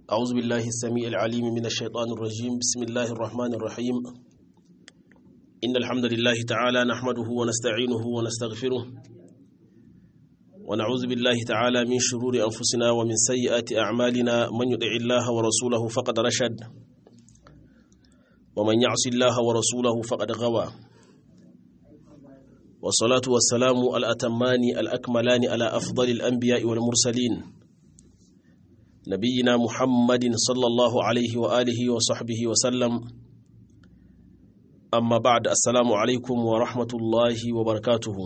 أعوذ بالله السميع العليم من الشيطان الرجيم بسم الله الرحمن الرحيم إن الحمد لله تعالى نحمده ونستعينه ونستغفره ونعوذ بالله تعالى من شرور أنفسنا ومن سيئات أعمالنا من يطع الله ورسوله فقد رشد ومن يعص الله ورسوله فقد غوى والصلاة والسلام الأتمان الأكملان على أفضل الأنبياء والمرسلين نبينا محمد صلى الله عليه وآله وصحبه وسلم أما بعد السلام عليكم ورحمة الله وبركاته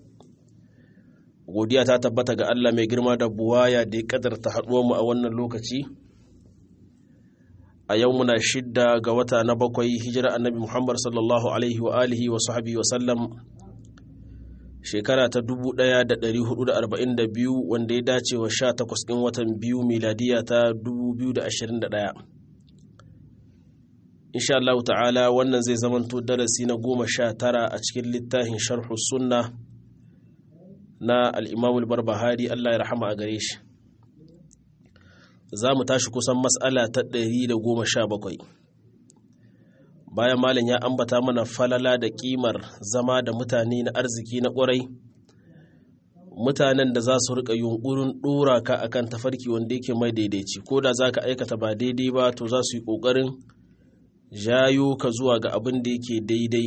godiya ta tabbata ga Allah mai girma da buwaya da ya kadarta mu a wannan lokaci a yau muna shidda ga wata na bakwai hijira annabi Muhammad sallallahu alaihi wa alihi wa sahbihi wa sallam shekara ta 1442 wanda ya dace wa 18 ɗin watan biyu miladiya ta 2021 insha Allah ta'ala wannan zai zamanto darasi na goma sha tara a cikin littafin sharhu sunna na al'imamul barbahari Allah ya rahama a gare shi za mu tashi kusan matsala ta 117 bayan malin ya ambata mana falala da kimar zama da mutane na arziki na ƙwarai mutanen da za su rika yunkurin ɗora ka akan tafarki wanda yake mai daidaici ko da za ka aikata ba daidai ba to za su yi ƙoƙarin jayo ka zuwa ga abin da yake daidai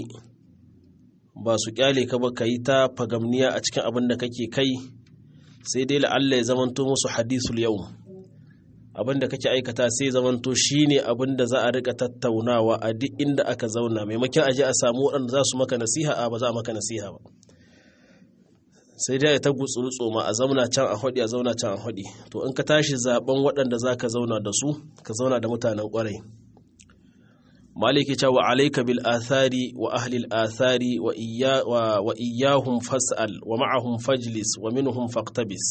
ba su kyale ka ba ka yi ta fagamniya a cikin abin da kake kai sai dai la'alla ya zamanto musu hadisul yau abin da kake aikata sai zamanto shine abin da za a rika tattaunawa a duk inda aka zauna maimakon aje a samu waɗanda za su maka nasiha a ba za a maka nasiha ba sai dai ta gutsuru tsoma a zauna can a haɗi a zauna can a haɗi to in ka tashi zaben waɗanda za ka zauna da su ka zauna da mutanen ƙwarai maliki cewa alaika bil athari wa ahli al athari wa iyahum fas'al wa ma'ahum fajlis wa minhum faqtabis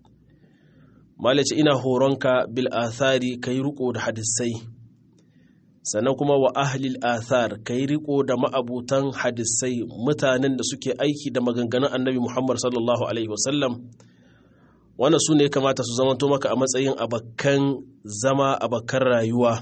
malice ina horonka bil athari kai riko da hadisai sannan kuma wa ahlil athar kai riko da ma'abutan hadisai mutanen da suke aiki da maganganun annabi Muhammad sallallahu alaihi wasallam wannan su ne kamata su zamanto maka a matsayin abakkan zama abakkan rayuwa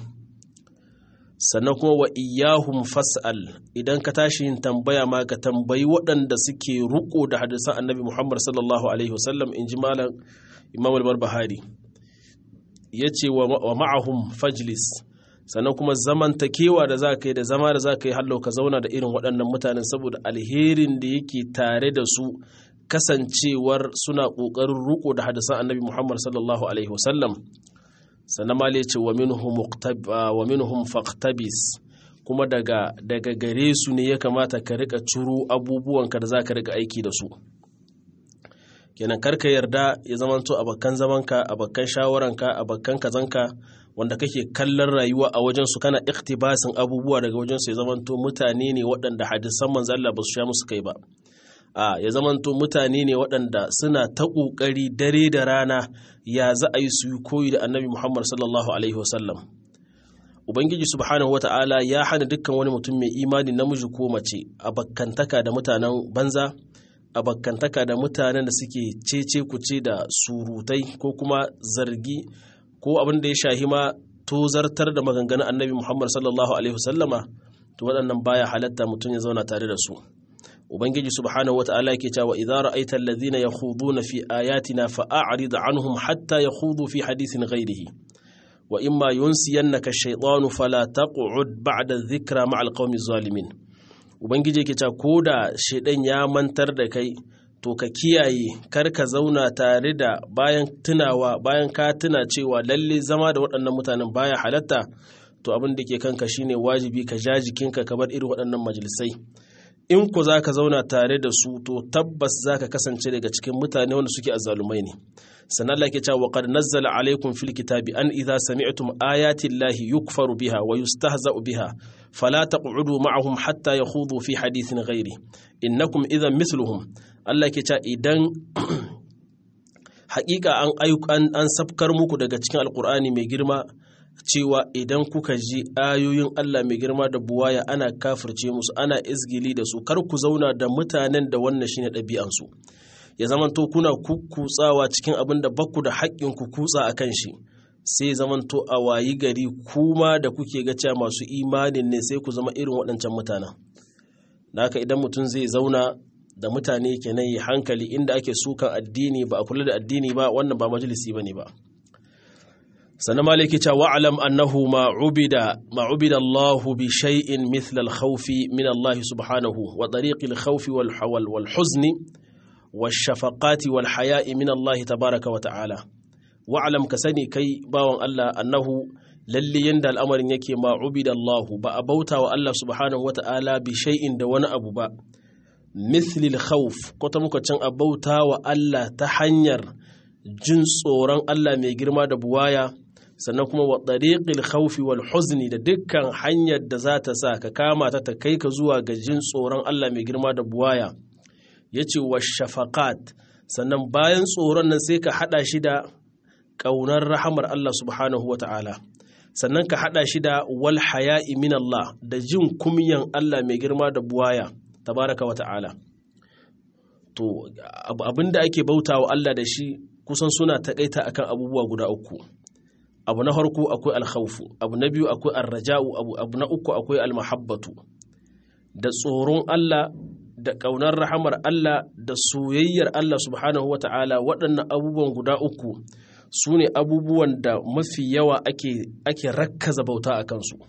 sannan kuma wa iyahum fas'al idan ka tashi yin tambaya ma ka tambayi waɗanda suke riko da hadisan annabi Muhammad sallallahu alaihi wasallam in ji malam imam al-barbahari ya ce wa ma'ahum fajlis sannan kuma zamantakewa da za ka yi da zama da za ka yi hallo ka zauna da irin waɗannan mutanen saboda alherin da yake tare da su kasancewar suna ƙoƙarin riko da hadisan annabi muhammad sallallahu alaihi wasallam sannan ma ya ce wa minhum faqtabis kuma daga daga gare su ne ya kamata ka rika ciro abubuwanka da za ka rika aiki da su kenan karka yarda ya zamanto bakkan zamanka bakkan shawaranka bakkan kazanka wanda kake kallon rayuwa a wajen su kana iktibasin abubuwa daga wajen su ya zamanto mutane ne waɗanda hadisan manzo Allah ba su sha musu kai ba a ya zamanto mutane ne waɗanda suna ta ƙoƙari dare da rana ya za a yi su yi koyi da annabi Muhammad sallallahu alaihi wasallam Ubangiji subhanahu wata'ala ya hana dukkan wani mutum mai imani namiji ko mace a bakkantaka da mutanen banza abakantaka da mutanen da suke cece kuce da surutai ko kuma zargi ko abin da ya shahi ma tozartar da maganganun annabi Muhammad sallallahu alaihi wasallama to waɗannan baya halatta mutum ya zauna tare da su ubangiji subhanahu wata'ala yake cewa idza ra'aita alladhina yakhuduna fi ayatina fa'arid anhum hatta yakhudu fi hadithin ghayrihi wa imma yunsiyannaka ash-shaytanu fala taq'ud ba'da adh-dhikra ma'al qaumi zalimin ubangiji ke cewa ko da shaidan ya mantar da kai to ka kiyaye kar ka zauna tare da bayan tunawa bayan ka tuna cewa lalle zama da waɗannan mutanen baya halatta to abin da ke kanka shine wajibi ka ja jikinka ka bar irin waɗannan majalisai in ku za ka zauna tare da su to tabbas za ka kasance daga cikin mutane wanda suke azzalumai ne sannan Allah ke cewa qad nazzala alaikum fil kitabi an idza sami'tum ayati llahi yukfaru biha wa yustahza'u biha fala taq'udu ma'ahum hatta yakhudu fi hadithin ghairi innakum idhan mithluhum Allah ke cewa idan haƙiƙa an an sabkar muku daga cikin alqur'ani mai girma cewa idan kuka ji ayoyin Allah mai girma da buwaya ana kafirce musu ana izgili da su kar ku zauna da mutanen da wannan shine ɗabi'ansu ya zamanto kuna kukkutsawa cikin abin da bakku da haƙƙin ku kutsa a kan shi sai zamanto a wayi gari kuma da kuke ga cewa masu imanin ne sai ku zama irin waɗancan mutanen da haka idan mutum zai zauna da mutane kenan yi hankali inda ake sukan addini ba a kula da addini ba wannan ba majalisi ba ne ba sannan maliki cewa wa'alam annahu ma ubida ma ubida Allah bi shay'in mithla al-khawf min Allah subhanahu wa tariq al-khawf wal hawal wal huzn wash shafaqati wal haya'i min Allah tabaaraka wa ta'ala wa'alam ka sani kai bawan Allah annahu lalle yanda al'amarin yake ma ubida Allah ba a bauta wa Allah subhanahu wa ta'ala bi shay'in da wani abu ba mithlil khawf ko ta muka can a bauta wa Allah ta hanyar jin tsoron Allah mai girma da buwaya sannan kuma wa ɗariƙil khawfi wal huzni da dukkan hanyar da za ta sa ka kama ta ta kai ka zuwa ga jin tsoron Allah mai girma da buwaya ya ce wa shafaqat sannan bayan tsoron nan sai ka haɗa shi da ƙaunar rahamar Allah subhanahu wa ta'ala sannan ka haɗa shi da wal haya'i min Allah da jin kumyan Allah mai girma da buwaya tabaraka wa ta'ala to abinda ake bautawa Allah da shi kusan suna taƙaita akan abubuwa guda uku abu na farko akwai alkhawfu abu na biyu akwai arraja'u abu, abu na uku akwai almahabbatu da tsoron Allah da ƙaunar rahamar Allah da soyayyar Allah subhanahu wata'ala waɗannan abubuwan guda uku su ne abubuwan da mafi yawa ake, ake rakkaza bauta a kansu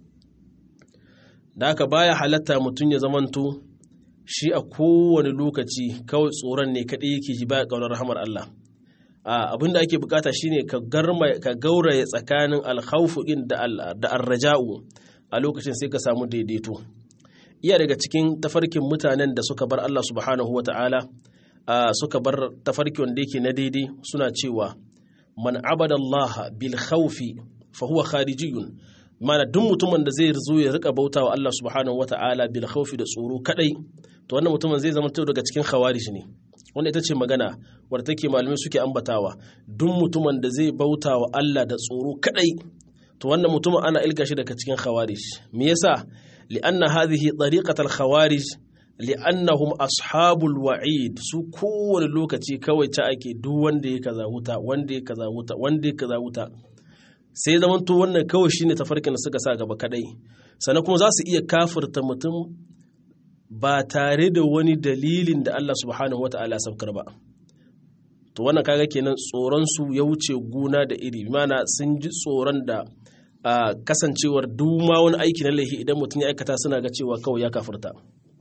da haka baya halatta mutum ya zamanto shi a kowane lokaci kawai tsoron ne kaɗai yake ji baya ƙaunar rahamar Allah abin da ake bukata shine ka ka gauraya tsakanin alkhawfu din da da arraja'u a lokacin sai ka samu daidaito iya daga cikin tafarkin mutanen da suka bar Allah subhanahu wata'ala suka bar tafarki wanda yake na daidai suna cewa man abada Allah bil khawfi fa huwa kharijiyun mana duk mutumin da zai zo ya rika bautawa Allah subhanahu wata'ala bil khawfi da tsoro kadai to wannan mutumin zai zama daga cikin khawarij ne wanda ita ce magana wadda take malamai suke ambatawa duk mutumin da zai bauta wa Allah da tsoro kadai to wannan mutumin ana ilga shi daga cikin khawarij me yasa li'anna hadhihi tariqatul khawarij li'annahum ashabul wa'id su kowane lokaci kawai ta ake duk wanda ya kaza wuta wanda ya kaza wuta wanda ya kaza wuta sai zaman to wannan kawai shine tafarkin da suka sa gaba kadai sannan kuma za su iya kafirta mutum ba tare da wani dalilin da Allah subhanahu wata'ala saukar ba to wannan kaga kenan tsoron su ya wuce guna da iri mana sun ji tsoron da kasancewar duma wani aiki na laifi idan mutum ya aikata suna ga cewa kawai ya kafirta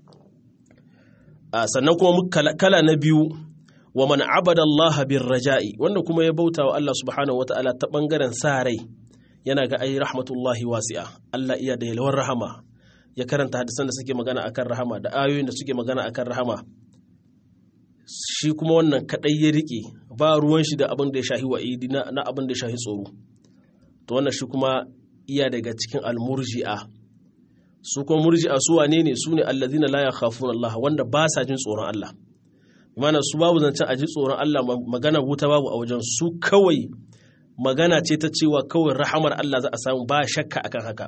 sannan kuma kala na biyu wa man abada Allah bin raja'i wanda kuma ya bauta wa Allah subhanahu wata'ala ta bangaren sa rai yana ga ai rahmatullahi wasi'a Allah iya da yalwar rahama ya karanta hadisan da suke magana akan rahama da ayoyin da suke magana akan rahama shi kuma wannan kadai ya rike ba ruwan shi da abin da ya shahi wa'idi na abin da ya shahi tsoro to wannan shi kuma iya daga cikin almurji'a su kuma murji'a su wane ne su ne allazina la yakhafuna Allah wanda ba sa jin tsoron Allah mana su babu zancen a ji tsoron Allah magana wuta babu a wajen su kawai magana ce ta cewa kawai rahamar Allah za a samu ba shakka akan haka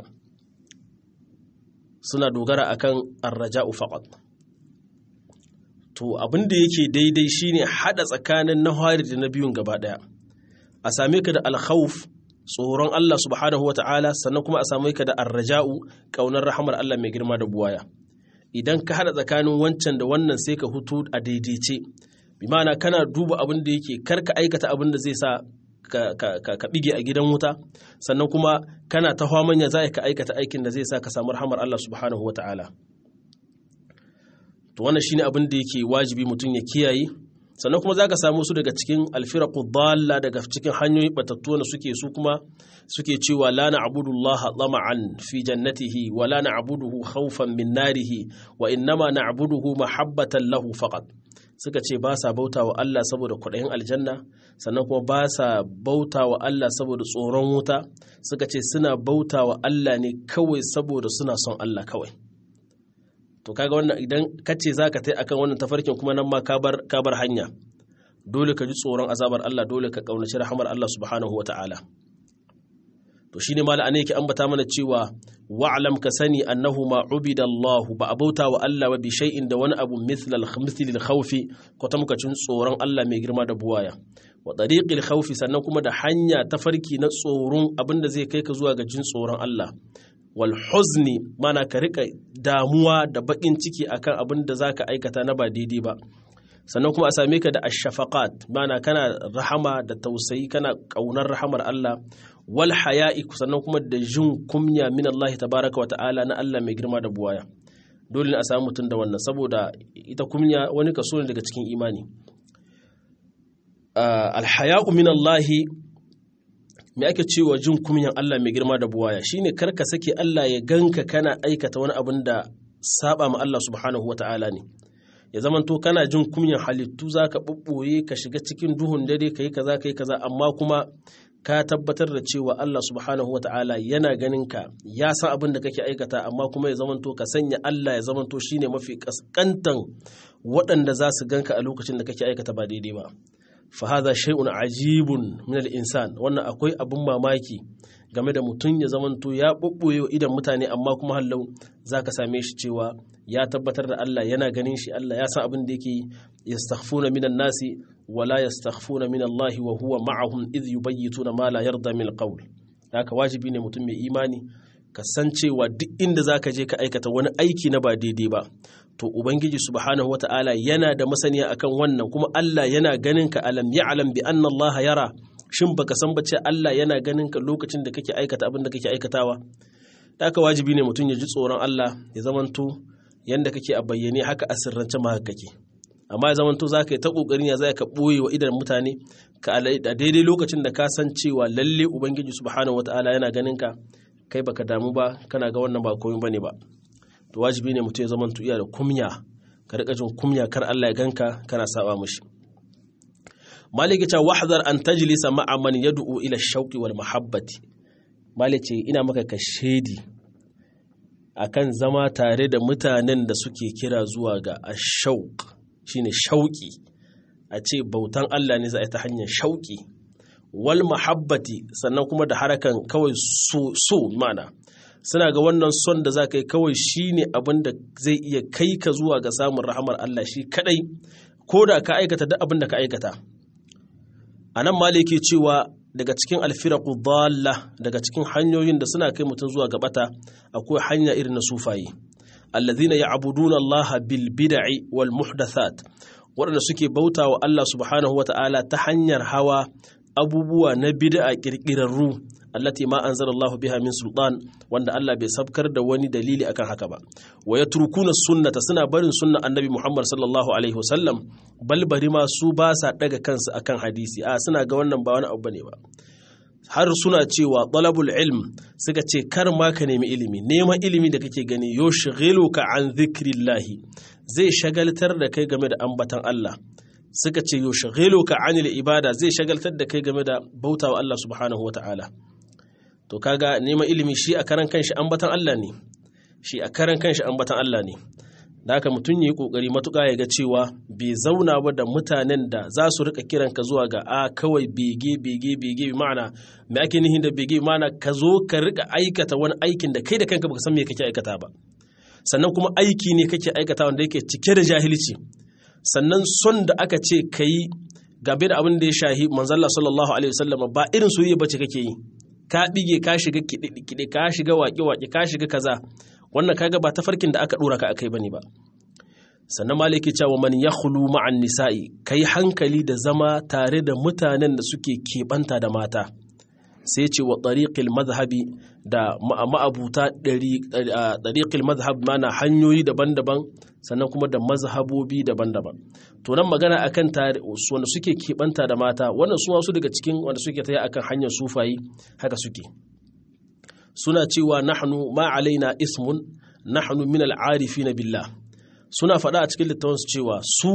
suna dogara akan arraja'u faqat to abin da yake daidai shine hada tsakanin na hari da na biyun gaba daya a same ka da alkhawf tsoron Allah subhanahu wata'ala sannan kuma a same ka da arraja'u kaunar rahamar Allah mai girma da buwaya idan ka hada tsakanin wancan da wannan sai ka hutu a daidaice bi ma'ana kana duba abin da yake karka aikata abin da zai sa ka bige a gidan wuta sannan kuma kana ta manya za ka aikata aikin da zai sa ka samu rahamar Allah subhanahu wa ta'ala to wannan shine abin da yake wajibi mutum ya kiyaye sannan kuma za ka samu su daga cikin alfiraku dalla daga cikin hanyoyi batattu da suke su kuma suke cewa la na'budu Allah tama'an fi jannatihi wa la na'buduhu khawfan min narihi wa innama na'buduhu mahabbatan lahu faqat suka ce ba sa bauta wa Allah saboda kwaɗayin aljanna sannan kuma ba sa bauta wa Allah saboda tsoron wuta suka ce suna bauta wa Allah ne kawai saboda suna son Allah kawai to kaga wannan idan ka ce za ka tai akan wannan tafarkin kuma nan ma ka bar hanya dole ka ji tsoron azabar Allah dole ka kaunaci rahamar Allah subhanahu wa ta'ala to shine mala ne yake ambata mana cewa wa'lam ka sani annahu ma ubida Allah ba abauta wa Allah ba bi shay'in da wani abu mithl al mithl al khawfi ko tamkacin tsoron Allah mai girma da buwaya wa tariqil khawfi sannan kuma da hanya ta farki na tsoron abinda zai kai ka zuwa ga jin tsoron Allah wal huzni mana ka rika damuwa da bakin ciki akan abin da zaka aikata na ba daidai ba sannan kuma a same ka da ashafaqat mana kana rahama da tausayi kana kaunar rahamar Allah wal haya'i sannan kuma da jin kumya min Allah tabaraka wa ta'ala na Allah mai girma da buwaya dole ne a samu mutum da wannan saboda ita kumya wani kaso ne daga cikin imani al haya'u min Allah me ake cewa jin kumyan Allah mai girma da buwaya shine karka sake Allah ya ganka kana aikata wani abin da saba ma Allah subhanahu wa ta'ala ne ya zamanto kana jin kunyan halittu za ka ɓuɓɓoye ka shiga cikin duhun dare ka yi kaza ka yi kaza amma kuma ka tabbatar da cewa Allah subhanahu wata'ala yana ganin ka ya san abin da kake aikata amma kuma ya zamanto ka sanya Allah ya zamanto shine mafi kaskantan waɗanda za su ganka a lokacin da kake aikata ba daidai ba fa hadha shay'un ajibun min al-insan wannan akwai abin mamaki game da mutum ya zamanto ya ɓuɓɓoye idan mutane amma kuma hallau za ka same shi cewa ya tabbatar da Allah yana ganin shi Allah ya san abin da yake yastaghfuna minan nasi wala yastaghfuna min Allah wa huwa ma'ahum idh yubayyituna ma la yarda min alqawl haka wajibi ne mutum mai imani ka san cewa duk inda zaka je ka aikata wani aiki na ba daidai ba to ubangiji subhanahu wata'ala yana da masaniya akan wannan kuma Allah yana ganin ka alam ya'lam bi anna Allah yara shin baka san ba ce Allah yana ganin ka lokacin da kake aikata abin da kake aikatawa da haka wajibi ne mutum ya ji tsoron Allah ya zamanto yanda kake a bayyane haka a sirrance ma haka kake amma ya zamanto za ka yi ta ƙoƙarin ya za ka ɓoye wa idan mutane ka a daidai lokacin da ka san cewa lalle ubangiji subhanahu wataala yana ganin ka kai baka damu ba kana ga wannan ba komai bane ba to wajibi ne mutum ya zamanto iya da kumya ka riƙa jin kumya kar Allah ya ganka kana saba mushi maliki ta wahdar an tajlisa ma'a man yad'u ila shauqi wal mahabbati maliki ina maka ka shedi akan zama tare da mutanen da suke kira zuwa ga ashauq shine shauki a ce bautan Allah ne za a yi ta hanyar shauki wal mahabbati sannan kuma da harakan kawai so, so mana suna ga wannan son da za ka yi kawai shine abin da zai iya kai ka zuwa ga samun rahamar Allah shi kadai ko da ka aikata duk abin da ka aikata a nan maliki cewa daga cikin alfiraku dalla daga cikin hanyoyin da suna kai mutum zuwa gabata akwai hanya irin na sufaye allazina ya'buduna Allah bil bid'i wal muhdathat waɗanda suke bauta wa Allah subhanahu wa ta'ala ta hanyar hawa abubuwa na bid'a kirkirarru allati ma anzalallahu biha min sultan wanda Allah bai sabkar da wani dalili akan haka ba wa yatrukuna sunnata suna barin sunna annabi Muhammad sallallahu alaihi wasallam bal bari ma su ba sa daga kansu akan hadisi a suna ga wannan ba wani abu bane ba har suna cewa talabul ilm suka ce kar ma ka nemi ilimi neman ilimi da kake gani yushghiluka an dhikrillahi zai shagaltar da kai game da ambatan Allah suka ce yushghiluka anil ibada zai shagaltar da kai game da bautawa Allah subhanahu wataala to kaga neman ilimi shi a karan kanshi ambatan Allah ne shi a karan kanshi ambatan Allah ne da haka mutum ya yi kokari matuƙa ya ga cewa bai zauna ba da mutanen da za su rika kiran ka zuwa ga a kawai bege bege bege bi ma'ana me ake nihin da bege ma'ana ka zo ka rika aikata wani aikin da kai da kanka baka san me kake aikata ba sannan kuma aiki ne kake aikata wanda yake cike da jahilci sannan son da aka ce ka yi gabe da abin da ya shahi manzalla sallallahu alaihi wasallam ba irin soyayya bace kake yi ka bige ka shiga kiɗe ka shiga waƙe-waƙe ka shiga kaza wannan kaga ba tafarkin da aka ɗora ka akai bane ba sannan maliki cewa man yakhlu ma'an nisa'i kai hankali da zama tare da mutanen da suke keɓanta da mata sai ce wa tariqil mazhabi da ma'abuta tariqil mazhab mana hanyoyi daban-daban sannan kuma da mazhabobi daban-daban to nan magana akan wanda suke keɓanta da mata wannan su wasu daga cikin wanda suke taya akan hanyar sufayi haka suke suna cewa nahnu ma alaina ismun nahnu min al'arifina billah suna faɗa a cikin littafansu cewa su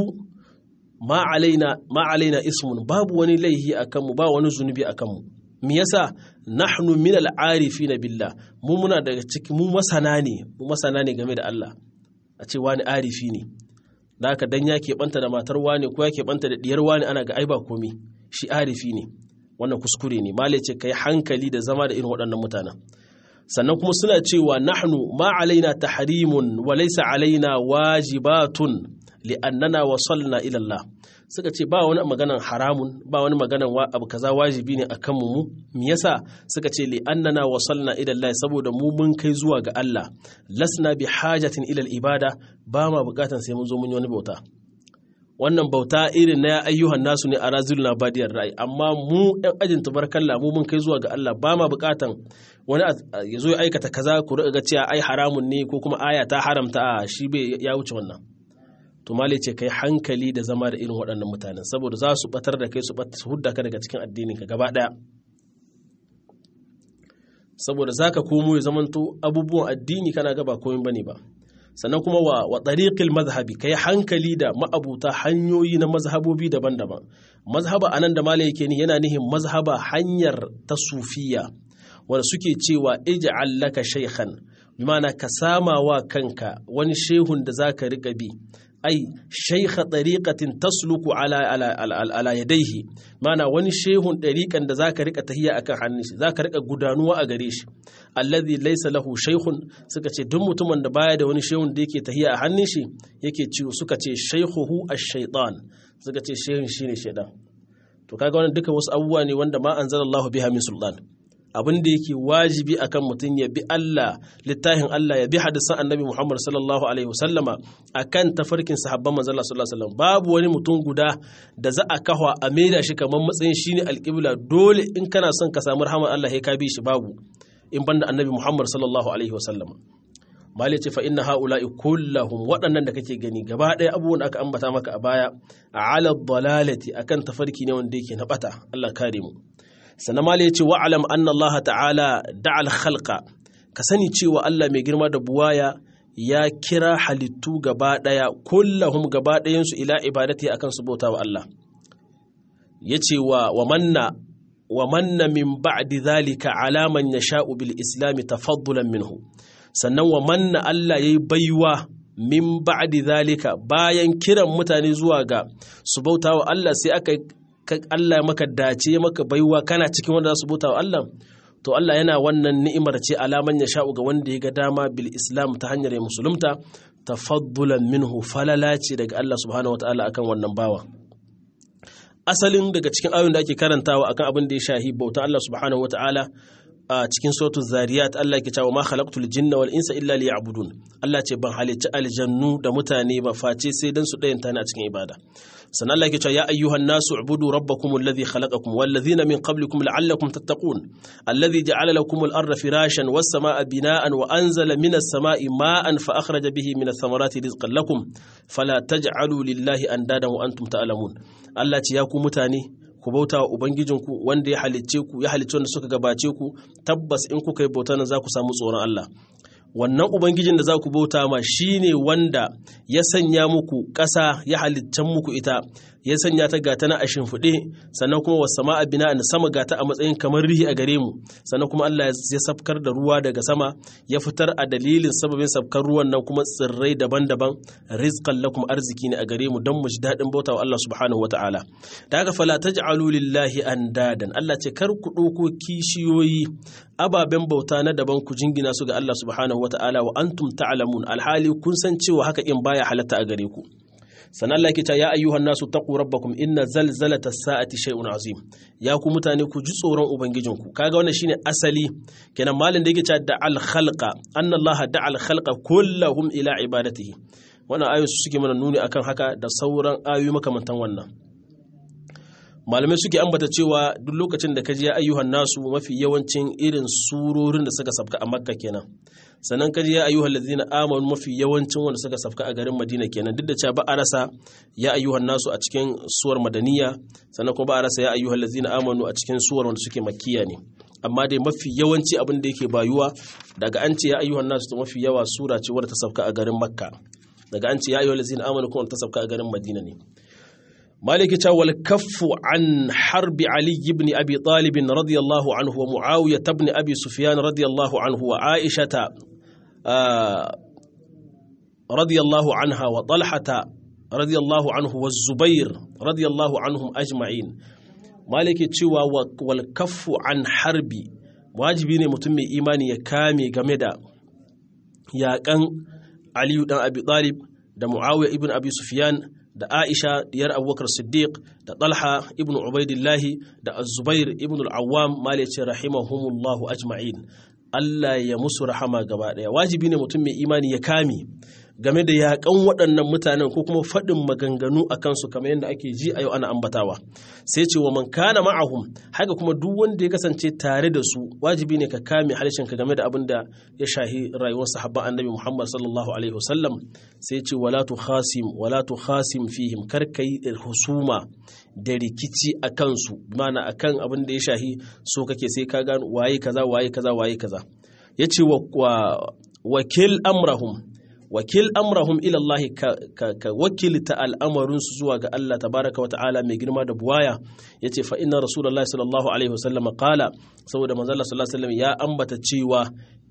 ma alaina ma alaina ismun babu wani laihi akan mu ba wani zunubi akan mu me yasa nahnu min al'arifina billah mu muna daga cikin mu masana ne mu masana ne game da Allah a ce wani arifi ne da haka dan ya keɓanta da matar wani ko ya keɓanta da diyar wani ana ga ai ba komi shi arifi ne wannan kuskure ne malai ce kai hankali da zama da irin waɗannan mutanen sannan kuma suna cewa nahnu ma alaina tahrimun wa laysa alaina wajibatun li'annana wasalna ila Allah suka ce ba wani maganan haramun ba wani maganan abu kaza wajibi ne akan mu mu me yasa suka ce li'annana wasalna ila Allah saboda mu mun kai zuwa ga Allah lasna bi hajatin ila ibada ba ma bukatan sai mun zo mun yi wani bauta wannan bauta irin na ayyuhan nasu ne a razil na badiyar ra'ayi amma mu ɗan ajin tubarkalla mu mun kai zuwa ga Allah ba ma bukatan wani ya zo ya aikata kaza ku ga cewa ai haramun ne ko kuma aya ta haramta a shi bai ya wuce wannan to mali ce kai hankali da zama da irin waɗannan mutanen saboda za su batar da kai su hudda ka daga cikin addininka gaba ɗaya saboda za ka komo ya zamanto abubuwan addini kana gaba komai bane ba sannan kuma wa wa tariqil mazhabi kai hankali da ma'abuta hanyoyi na mazhabobi daban-daban mazhaba anan da malai yake ni yana nihin mazhaba hanyar ta sufiya wanda suke cewa ij'al laka shaykhan bimana ka sama wa kanka wani shehun da zaka rika bi ai shaykha tariqatin tasluku ala ala ala yadayhi mana wani shehun tariqan da zaka rika tahiya akan hannun shi zaka rika gudanuwa a gare shi alladhi laysa lahu shaykhun suka ce duk mutumin da baya da wani shehun da yake tahiya a hannun shi yake ciwo suka ce shaykhuhu ash-shaytan suka ce shehun shine shaytan to kaga wannan duka wasu abubuwa ne wanda ma anzalallahu biha min sultan abin da yake wajibi akan mutum ya bi Allah littafin Allah ya bi hadisan annabi Muhammad sallallahu alaihi wasallama akan tafarkin sahabban manzon Allah sallallahu alaihi wasallam babu wani mutum guda da za a kahwa a maida shi kamar matsayin shine alqibla dole in kana son ka samu rahmar Allah sai ka bi shi babu in banda annabi Muhammad sallallahu alaihi wasallama mali ce fa inna haula'i kullahum waɗannan da kake gani gaba ɗaya abubuwan da aka ambata maka a baya a ala dalalati akan tafarki ne wanda yake na bata Allah kare mu sannan ma ya ce wa'alam anna Allah ta'ala da'al khalqa ka sani cewa Allah mai girma da buwaya ya kira halittu gaba ɗaya kullahum gaba ɗayansu ila ibadati akan su bauta wa Allah ya ce wa manna wa manna min ba'di zalika alaman ya sha'u bil islami tafaddulan minhu sannan wa manna Allah ya yi baiwa min ba'di zalika bayan kiran mutane zuwa ga su bauta wa Allah sai aka Allah maka dace maka baiwa kana cikin wanda za su bauta wa Allah to Allah yana wannan ni'imar ce alaman ya sha'u ga wanda ya ga dama bil islam ta hanyar ya musulunta tafaddulan minhu falala ce daga Allah subhanahu wataala akan wannan bawa asalin daga cikin ayoyin da ake karantawa akan abin da ya shahi bautan Allah subhanahu wataala a cikin suratul zariyat Allah ke cewa ma khalaqtul jinna wal insa illa liya'budun Allah ce ban halicci aljannu da mutane ba face sai dan su dayanta ni a cikin ibada sannan Allah ke cewa ya ayyuhan nasu ubudu rabbakum alladhi khalaqakum wal ladhina min qablikum la'allakum tattaqun alladhi ja'ala lakum al-ardha firashan was samaa bina'an wa anzala minas samaa'i ma'an fa akhraja bihi minas thamarati rizqan lakum fala taj'alu lillahi andadan wa antum ta'lamun Allah ce ya ku mutane ku bauta wa Ubangijinku wanda ya halicce ku ya halicce wanda suka gabace ku tabbas in kuka yi bauta nan za ku samu tsoron Allah wannan Ubangijin da za ku bauta ma shi ne wanda ya sanya muku ƙasa ya halittan muku ita ya sanya ta gata na a shimfiɗe sannan kuma wasu sama bina na sama gata a matsayin kamar rihi a gare mu sannan kuma Allah ya safkar da ruwa daga sama ya fitar a dalilin sababin safkar ruwan nan kuma tsirrai daban-daban rizqan lakum arziki ne a gare mu don mu ji daɗin bauta wa Allah subhanahu wataala da haka fala taj'alu lillahi andadan Allah ce kar ku ɗauko kishiyoyi ababen bauta na daban ku jingina su ga Allah subhanahu wataala wa antum ta'lamun alhali kun san cewa haka in baya halatta a gare ku sannan Allah ke ta ya ayyuhan nasu taqu rabbakum inna zalzalata sa'ati shay'un azim ya ku mutane ku ji tsoron ubangijinku kaga wannan shine asali kenan malin da yake cewa da al khalqa anna Allah da al khalqa kullahum ila ibadatihi wannan ayoyi su suke mana nuni akan haka da sauran ayoyi makamantan wannan malamai suke ambata cewa duk lokacin da ka ji ya ayyuhan nasu mafi yawancin irin surorin da suka sabka a makka kenan sannan kaji ya ayyuhal ladzina amanu mafi yawancin wanda suka safka a garin Madina kenan duk da cewa ba a rasa ya ayyuhan nasu a cikin suwar madaniya sannan kuma ba a rasa ya ayyuhal ladzina amanu a cikin suwar wanda suke makkiya ne amma dai mafi yawanci abin da yake bayuwa daga an ce ya ayyuhan nasu to mafi yawa sura ce wadda ta safka a garin Makka daga an ce ya ayyuhal ladzina amanu kuma ta safka a garin Madina ne مالك wal kaffu an harbi Ali ibn Abi Talib radiyallahu anhu wa Muawiya ibn Abi Sufyan radiyallahu anhu wa Aisha رضي الله عنها وطلحة رضي الله عنه والزبير رضي الله عنهم أجمعين malike cewa wal kaffu an harbi wajibi ne mutum mai imani ya kame game da yaƙan aliyu dan abi talib da muawiya ibn abi sufyan da aisha diyar abubakar siddiq da talha ibn ubaidillahi da azubair ibn al-awwam malice rahimahumullahu ajma'in Allah ya musu rahama gaba ɗaya wajibi ne mutum mai imani ya kame game da yaƙan waɗannan mutanen ko kuma faɗin maganganu a kansu kamar yadda ake ji a yau ana ambatawa sai ce wa man kana ma'ahum haka kuma duk wanda ya kasance tare da su wajibi ne ka kame ka game da abin da ya shahi rayuwar sahabban annabi Muhammad sallallahu alaihi wasallam sai ce wala tu khasim wala tu khasim fihim kar kai husuma da rikici a kansu mana akan abin da ya shahi so kake sai ka gano waye kaza waye kaza waye kaza yace wa wakil amrahum wakil amrahum ila Allah ka, ka, ka wakilta al'amarinsu zuwa ga Allah tabaraka wa ta'ala mai girma da buwaya ya ce fa'ina Rasulullah sallallahu Alaihi wasallam kala saboda manzala sallallahu Alaihi wasallam ya ambata cewa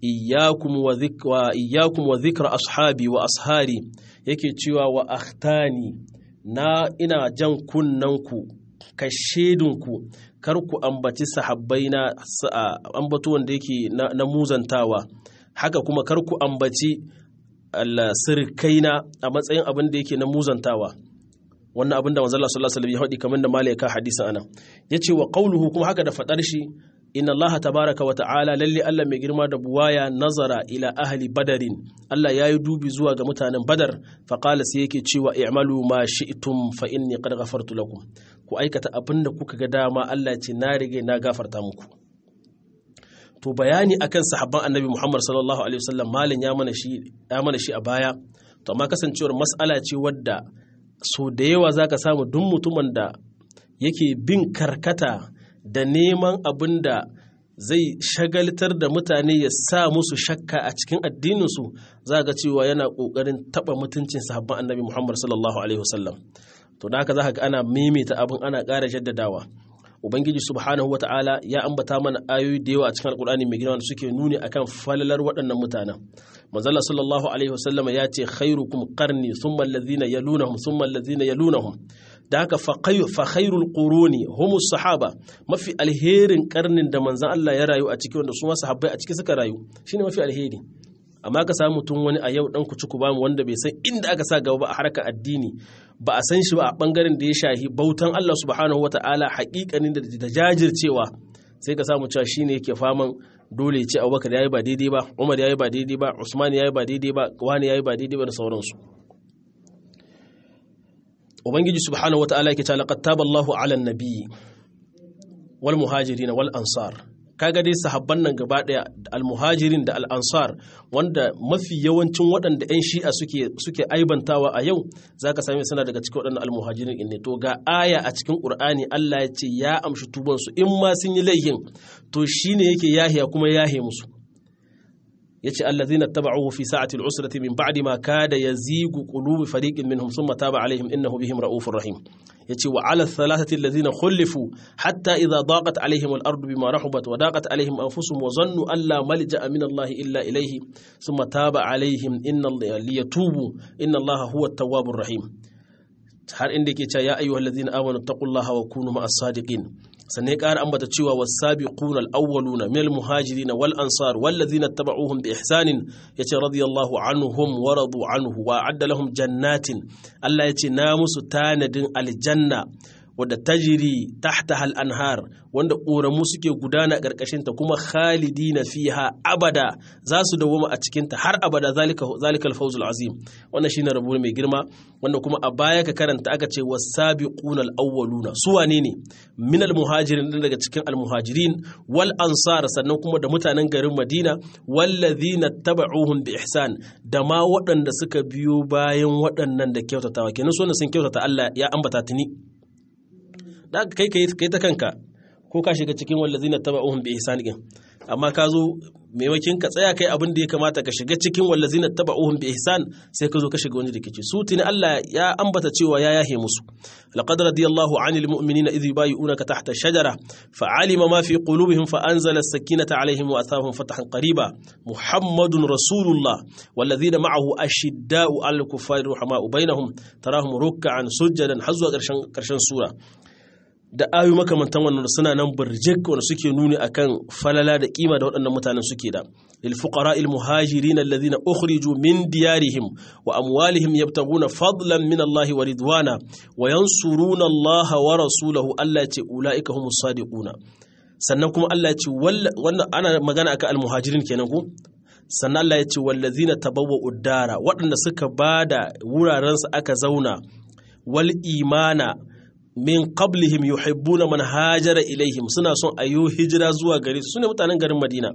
iyakum wa zikra ashabi wa ashari yake cewa wa akhtani na ina jan kunnanku ka shedinku kar ku ambaci sahabbai na ambato wanda yake na muzantawa haka kuma kar ku ambaci sirkaina a matsayin abin da yake na muzantawa wannan abin da manzo Allah sallallahu alaihi wasallam ya faɗi kamar da malaika hadisin anan yace wa qawluhu kuma haka da fadar shi inna Allah tabaraka wa ta'ala lalle Allah mai girma da buwaya nazara ila ahli badarin Allah ya yi dubi zuwa ga mutanen badar fa qala sai yake cewa i'malu ma shi'tum fa inni qad ghafartu lakum ku aikata abin da kuka ga dama Allah ce na rige na gafarta muku to bayani akan sahabban annabi Muhammad sallallahu alaihi wasallam malin ya mana shi ya mana shi a baya to amma kasancewar mas'ala ce wadda so da yawa zaka samu duk mutumin da yake bin karkata da neman abin da zai shagaltar da mutane ya sa musu shakka a cikin addininsu za ga cewa yana ƙoƙarin taɓa mutuncin sahabban annabi Muhammad sallallahu alaihi wasallam to da haka za ka ga ana maimaita abin ana ƙara jaddadawa ubangiji subhanahu wata'ala ya ambata mana ayoyi da yawa a cikin alkur'ani mai girma da suke nuni akan falalar waɗannan mutanen manzala sallallahu alaihi wasallam ya ce khairukum qarni thumma alladhina yalunahum thumma alladhina yalunahum da haka fa khairul quruni humus sahaba mafi alherin karnin da manzon Allah ya rayu a cikin wanda su ma sahabbai a ciki suka rayu shine mafi alheri amma ka samu mutum wani a yau dan ku ci ku bamu wanda bai san inda aka sa gaba ba a harkar addini ba a san shi ba a bangaren da ya shahi bautan Allah subhanahu wata'ala haƙiƙanin da jajircewa sai ka samu cewa shine yake faman dole ce Abubakar yayi ba daidai ba Umar yayi ba daidai ba Usman yayi ba daidai ba wani yayi ba daidai ba da sauransu Ubangiji subhanahu wata'ala yake cewa laqad taballahu 'alan nabiyyi wal muhajirin wal ansar kaga dai sahabban nan gaba daya almuhajirin da al'ansar wanda mafi yawancin waɗanda 'yan shi'a suke suke aibantawa a yau zaka same suna daga cikin waɗannan almuhajirin ne to ga aya a cikin qur'ani Allah ya ce ya amshi tuban su in ma sun yi laihin to shine yake yahiya kuma yahe musu yace allazina tabauhu fi sa'ati al'usrati min ba'di ma kada yazigu qulubi fariqin minhum thumma taba alaihim innahu bihim ra'ufur rahim yace wa ala thalathati allazina khulifu hatta idha daqat alaihim al-ardu bima rahabat wa daqat alaihim anfusuhum wa zannu an la malja'a min Allah illa ilayhi thumma taba alaihim inna liyatubu inna Allah huwa at-tawwabur rahim har inda yake cewa ya ayyuhallazina amanu taqullaha wa kunu ma'as sadiqin sannan ya ƙara ambata cewa wasabiquna al-awwaluna min al-muhajirin wal ansar wallazina tabauhum bi ihsanin yace radiyallahu anhum wa radu anhu wa adda lahum jannatin Allah yace na musu tanadin aljanna wadda tajiri tahtaha al-anhar wanda ƙoramu suke gudana ƙarƙashin ta kuma khalidina fiha abada za su dawoma a cikin ta har abada zalika zalikal fawzul azim wannan shine rabo mai girma wanda kuma a baya ka karanta aka ce wasabiquna al-awwaluna su wane ne min al-muhajirin daga cikin al-muhajirin wal ansar sannan kuma da mutanen garin Madina wallazina taba'uhum bi ihsan da ma waɗanda suka biyo bayan waɗannan da kyautatawa kenan su sun kyautata Allah ya ambata tuni da kai kai ta kanka ko ka shiga cikin wallazina taba'uhum bi ihsan din amma ka zo maimakin ka tsaya kai abin da ya kamata ka shiga cikin wallazina taba'uhum bi ihsan sai ka zo ka shiga wani rikici su tuni Allah ya ambata cewa ya yahe musu laqad radiyallahu 'anil mu'minina idh yubayyi'unaka tahta ash-shajara fa'alima ma fi qulubihim fa anzala as-sakinata 'alayhim wa athahum fathan qariba muhammadun rasulullah wallazina ma'ahu ashidda'u 'alal kuffari ruhama'u bainahum tarahum ruk'an sujadan hazwa karshen karshen sura da ayu makamantan wannan suna nan burjik wanda suke nuni akan falala da kima da waɗannan mutanen suke da lil fuqara al muhajirin alladhina ukhriju min diyarihim wa amwalihim yabtaguna fadlan min Allah wa ridwana wa yansuruna Allah wa rasulahu Allah ya ce ulaika humus sadiquna sannan kuma Allah ya ce wannan ana magana akan al muhajirin kenan ko sannan Allah ya ce wallazina tabawwa uddara waɗanda suka bada wurarensu aka zauna wal imana min qablihim yuhibbuna man hajara ilaihim suna son ayo hijira zuwa gare su sune mutanen garin Madina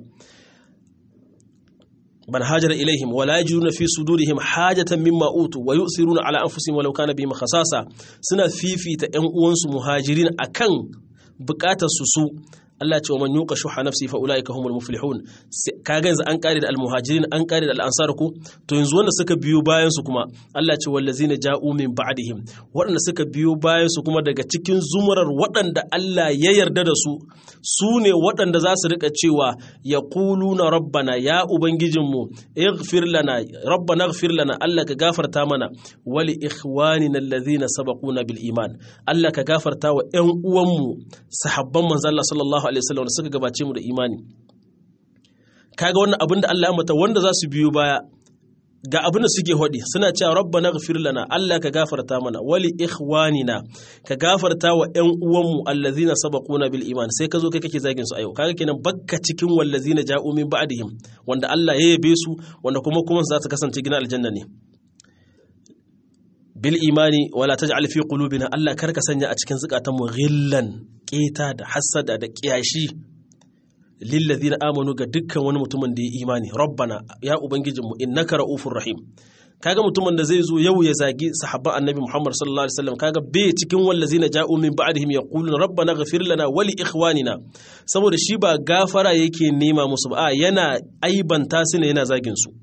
man hajara ilaihim wala yajiduna fi sudurihim hajatan mimma utu wa yusiruna ala anfusihim walau kana bihim khasasa suna fifita ƴan uwansu muhajirin akan bukatar su su Allah ce wa man yuqa shuha nafsi fa ulaika humul muflihun kaga yanzu an kare da almuhajirin an kare da al'ansar ku to yanzu wanda suka biyo bayan su kuma Allah ce wallazina ja'u min ba'dihim waɗanda suka biyo bayan su kuma daga cikin zumurar waɗanda Allah ya yarda da su su ne waɗanda za su rika cewa yaquluna rabbana ya ubangijinmu ighfir lana rabbana ighfir lana Allah ka gafarta mana wali ikhwanina allazina sabaquna bil iman Allah ka gafarta wa ƴan uwanmu sahabban manzo Allah sallallahu alaihi wasallam da suka gabace mu da imani kaga wannan abin da Allah ya mata wanda za su biyo baya ga abin da suke hodi suna cewa rabbana ghfir lana Allah ka gafarta mana wali ikhwanina ka gafarta wa ƴan uwanmu allazina sabaquna bil iman sai ka zo kai kake zagin su a yau kaga kenan bakka cikin wallazina ja'u min ba'dihim wanda Allah ya yabe su wanda kuma kuma za ta kasance gina aljanna ne bil imani wala taj'al fi qulubina Allah karka sanya a cikin zukatan mu ghillan keta da hasada da kiyashi lil ladina amanu ga dukkan wani mutumin da ya imani rabbana ya ubangijin mu innaka raufur rahim kaga mutumin da zai zo yau ya zagi sahabban annabi Muhammad sallallahu alaihi wasallam kaga bai cikin wallazina ja'u min ba'dihim yaquluna rabbana ighfir lana wa li ikhwanina saboda shi ba gafara yake nema musu ba yana aibanta su ne yana zagin su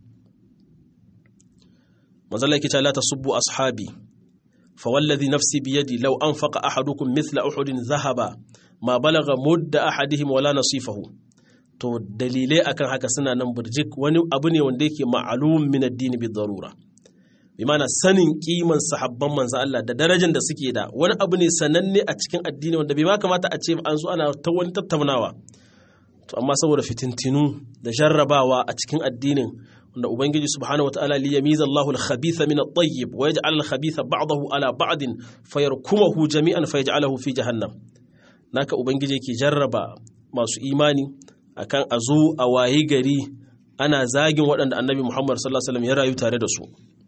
manzala yake cewa la tasubbu ashabi fa wallazi nafsi bi yadi law anfaqa ahadukum mithla uhudin dhahaba ma balagha mudda ahadihim wala nasifahu to dalilai akan haka suna nan burjik wani abu ne wanda yake ma'lum min ad-din bi darura bi mana sanin kiman sahabban manzo Allah da darajar da suke da wani abu ne sananne a cikin addini wanda bai ma kamata a ce an zo ana ta wani tattaunawa to amma saboda fitintinu da jarrabawa a cikin addinin wanda ubangiji subhanahu wataala li yamiza Allahu al-khabitha min at-tayyib wa yaj'al al-khabitha ba'dahu ala ba'din fayarkumuhu jami'an fayaj'aluhu fi jahannam naka ubangiji yake jarraba masu imani akan a zo a wayi gari ana zagin waɗanda annabi Muhammad sallallahu alaihi wasallam ya rayu tare da su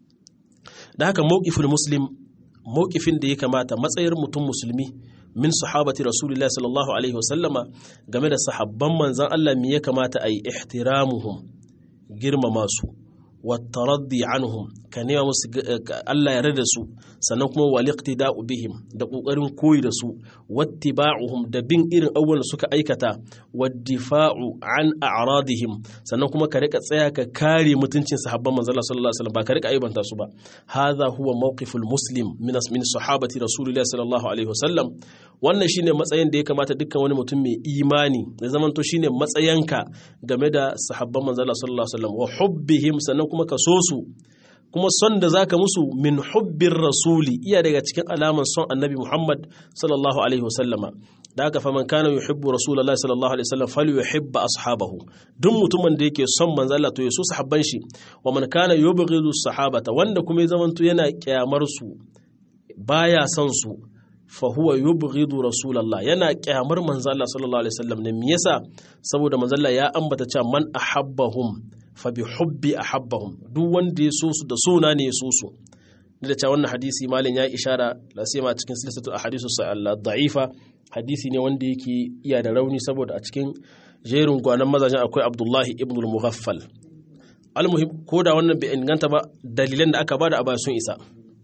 da haka mawqiful muslim mawqifin da ya kamata matsayar mutum musulmi min sahabati rasulullahi sallallahu alaihi wasallama game da sahabban manzon Allah me ya kamata a yi ihtiramuhum girmama su wattaraddi anhum ka nema musu Allah ya da su sannan kuma waliqtida'u bihim da kokarin koyi da su wattiba'uhum da bin irin abubuwan da suka aikata waddifa'u an a'radihim sannan kuma ka rika tsaya ka kare mutuncin sahabban manzon Allah sallallahu alaihi wasallam ba ka rika aibanta su ba hadha huwa mawqiful muslim min min sahabati rasulillahi sallallahu alaihi wasallam wannan shine matsayin da ya kamata dukkan wani mutum mai imani ya zamanto shine matsayanka game da sahabban manzon Allah sallallahu alaihi wasallam wa hubbihim sannan kuma ka so su kuma son da zaka musu min hubbin rasuli iya daga cikin alaman son annabi Muhammad sallallahu alaihi wasallama da haka faman kana yuhibbu rasulullahi sallallahu alaihi wasallam falyuhibba ashabahu duk mutumin da yake son manzo Allah to ya so sahabban shi wa man kana yubghidu sahabata wanda kuma ya zamanto yana kyamar su baya son su fa huwa yubghidu rasulullah yana kyamar manzo Allah sallallahu alaihi wasallam ne me yasa saboda manzo Allah ya ambata cewa man ahabbahum fa bi hubbi ahabbahum duk wanda ya so su da sona ne ya so su da cewa wannan hadisi malin ya ishara la sai ma cikin silsilatu ahadisu Allah da'ifa hadisi ne wanda yake iya da rauni saboda a cikin jerin gwanan mazajen akwai Abdullahi ibn al-Mughaffal almuhim ko da wannan bai inganta ba dalilan da aka bada a baya sun isa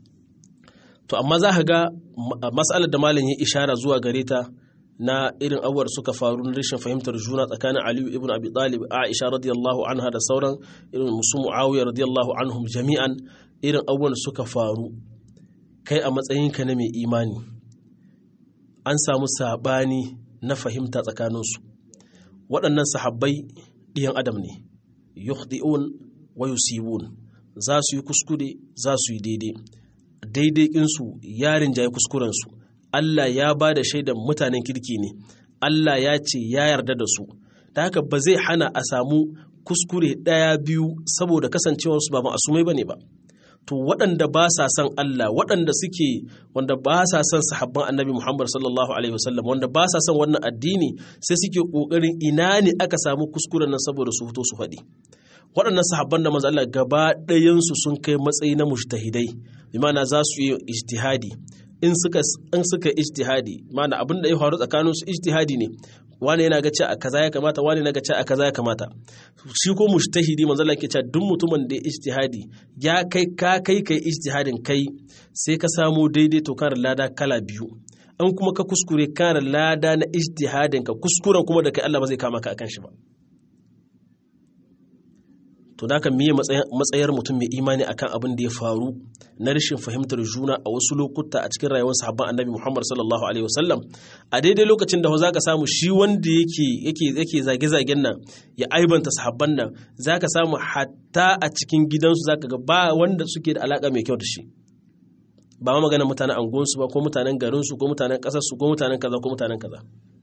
to amma za ka ga matsalar da malam ya ishara zuwa gare ta na irin abubuwar suka faru na rashin fahimtar juna tsakanin Aliyu ibn Abi Talib Aisha radiyallahu anha da sauran irin musu Muawiya radiyallahu anhum jami'an irin abubuwan suka faru kai a matsayinka na mai imani an samu sabani na fahimta tsakaninsu waɗannan sahabbai ɗiyan adam ne yukhdi'un wa yusibun za su yi kuskure za su yi daidai daidai insu yarin jaye kuskurensu Allah ya ba da shaidan mutanen kirki ne Allah ya ce ya yarda da su ta haka ba zai hana a samu kuskure ɗaya biyu saboda kasancewarsu ba ma'asumai ba ne ba to waɗanda ba sa son Allah waɗanda suke wanda ba sa son sahabban annabi Muhammad sallallahu alaihi wasallam wanda ba sa son wannan addini sai suke ƙoƙarin ina ne aka samu kuskuren nan saboda su fito su faɗi waɗannan sahabban da manzo Allah gaba ɗayansu sun kai matsayi na mujtahidai bi ma'ana za su yi ijtihadi in suka in suka ijtihadi ma'ana abin da ya faru tsakanin su ijtihadi ne wani yana ga cewa kaza ya kamata wani yana ga cewa kaza ya kamata shi ko mujtahidi manzo Allah ke cewa duk mutumin da ya ijtihadi ya kai ka kai kai ijtihadin kai sai ka samu daidai to kan lada kala biyu an kuma ka kuskure kan lada na ijtihadin ka kuskuren kuma da kai Allah ba zai kama ka akan shi ba to da ka miye matsayar mutum mai imani akan abin da ya faru na rashin fahimtar juna a wasu lokuta a cikin rayuwar sahabban annabi Muhammad sallallahu alaihi wasallam a daidai lokacin da za ka samu shi wanda yake yake yake zage-zagen nan ya aibanta sahabban nan za ka samu hatta a cikin gidansu za ka ga ba wanda suke da alaka mai kyau da shi ba ma magana mutanen angonsu ba ko mutanen garinsu ko mutanen ƙasarsu ko mutanen kaza ko mutanen kaza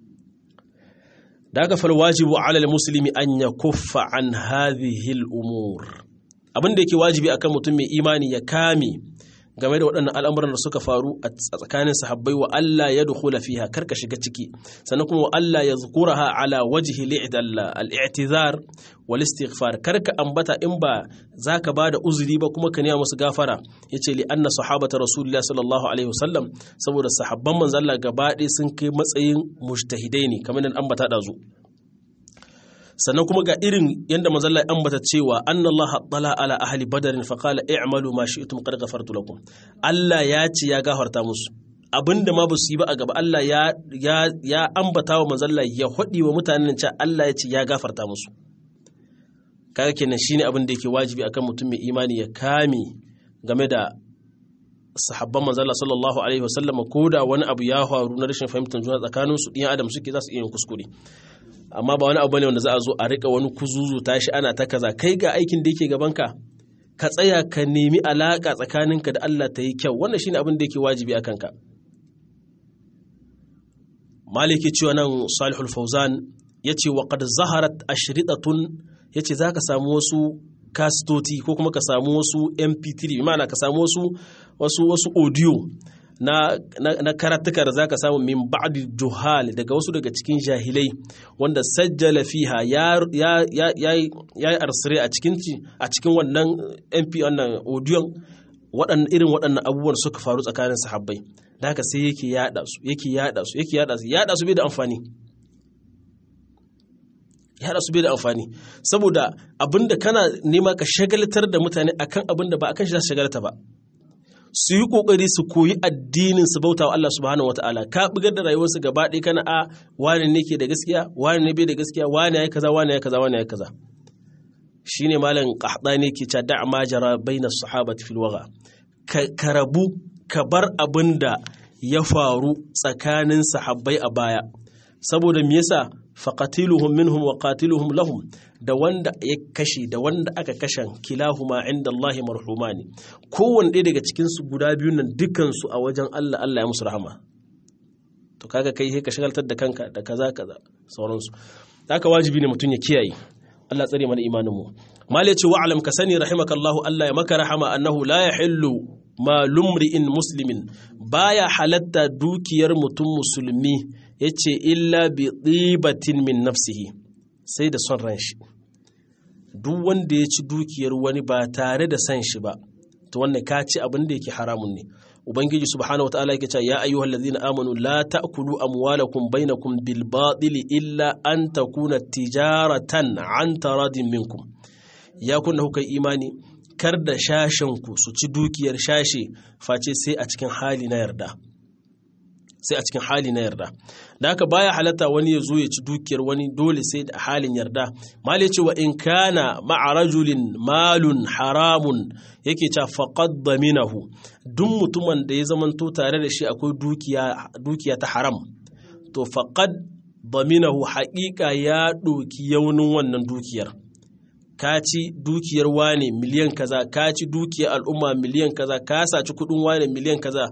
daga fal wajibu ala muslimi an ya kuffa an hadhihi al-umur abin da yake wajibi akan mutum mai imani ya kame game da waɗannan al'amuran da suka faru a tsakanin sahabbai wa Allah ya dukhula fiha karka shiga ciki sannan kuma wa Allah ya zukuraha ala wajhi al-i'tizar wal istighfar karka ambata in ba zaka bada uzuri ba kuma ka nema musu gafara yace li anna sahabata rasulullah sallallahu alaihi wasallam saboda sahabban manzo Allah gaba ɗaya sun kai matsayin mujtahidai ne kamar nan ambata dazu sannan kuma ga irin yadda mazalla ya ambata cewa anna Allah tala ala ahli badarin fa qala i'malu ma shi'tum qad ghafartu lakum Allah ya ce ya gafarta musu abinda ma ba su yi ba a gaba Allah ya ya ya ambata wa mazalla ya hudi wa mutanen cewa Allah ya ce ya gafarta musu kaga kenan shine abin da yake wajibi akan mutum mai imani ya kame game da sahabban manzala sallallahu alaihi wasallam ko da wani abu ya faru na rashin fahimtar juna tsakanin su ɗiyan adam suke za su iya yin kuskure amma ba wani abu ne wanda za a zo a rika wani kuzuzu tashi ana ta kaza kai ga aikin da yake gabanka ka tsaya ka nemi alaka tsakaninka da Allah ta yi kyau wannan shine abin da yake wajibi a kanka maliki cewa nan salihul fauzan yace wa qad zaharat ashritatun yace zaka samu wasu kastoti ko kuma ka samu wasu mp3 ma'ana ka samu wasu wasu wasu audio na, na, na karatuka da zaka samu min ba'di juhal daga wasu daga cikin jahilai wanda sajjala fiha ya ya ya ya arsire a cikin a cikin wannan mp wannan audio waɗannan irin waɗannan abubuwan suka faru tsakanin sahabbai da haka sai yake yada su yake yada su yake yada su yada su bai da amfani yada su bai da amfani saboda abinda kana nema ka shagaltar da mutane akan abinda ba akan shi za su shagalta ba su yi kokari su koyi addinin su bauta wa Allah subhanahu wataala ka bugar da rayuwarsu gaba ɗaya kana a wani ne ke da gaskiya wani ne bai da gaskiya wani ya kaza wani ya kaza wani ya kaza shine malam qahdani ke cewa da ma jara baina sahabati fil waga ka rabu ka bar abinda ya faru tsakanin sahabbai a baya saboda me yasa faqatiluhum minhum wa qatiluhum lahum da wanda ya kashe da wanda aka kashen kilahuma inda Allah marhumani kowanne ɗaya daga cikin su guda biyu nan dukkan su a wajen Allah Allah ya musu rahama to kaga kai sai ka shagaltar da kanka da kaza kaza sauransu haka wajibi ne mutum ya kiyaye Allah tsare mana imanin mu mal ya ce wa'lam ka sani rahimakallahu Allah ya maka rahama annahu la yahillu ma lumri'in muslimin baya halatta dukiyar mutum musulmi yace illa bi tsibatin min nafsihi sai da son ran shi duk wanda ya ci dukiyar wani ba tare da san shi ba to wannan ka ci abin da yake haramun ne ubangiji subhanahu wataala yake cewa ya ayyuhal ladzina amanu la ta'kulu amwalakum bainakum bil batili illa an takuna tijaratan an taradin minkum ya kunna kuka imani kar da shashen ku su ci dukiyar shashe face sai a cikin hali na yarda sai a cikin hali na yarda da haka baya halatta wani ya zo ya ci dukiyar wani dole sai da halin yarda mali ce wa in kana ma'a rajulin malun haramun yake cewa faqad daminahu duk mutumin da ya zamanto tare da shi akwai dukiya dukiya ta haram to faqad daminahu haƙiƙa ya ɗoki yaunin wannan dukiyar ka ci dukiyar wane miliyan kaza ka ci dukiyar al'umma miliyan kaza ka saci kuɗin wane miliyan kaza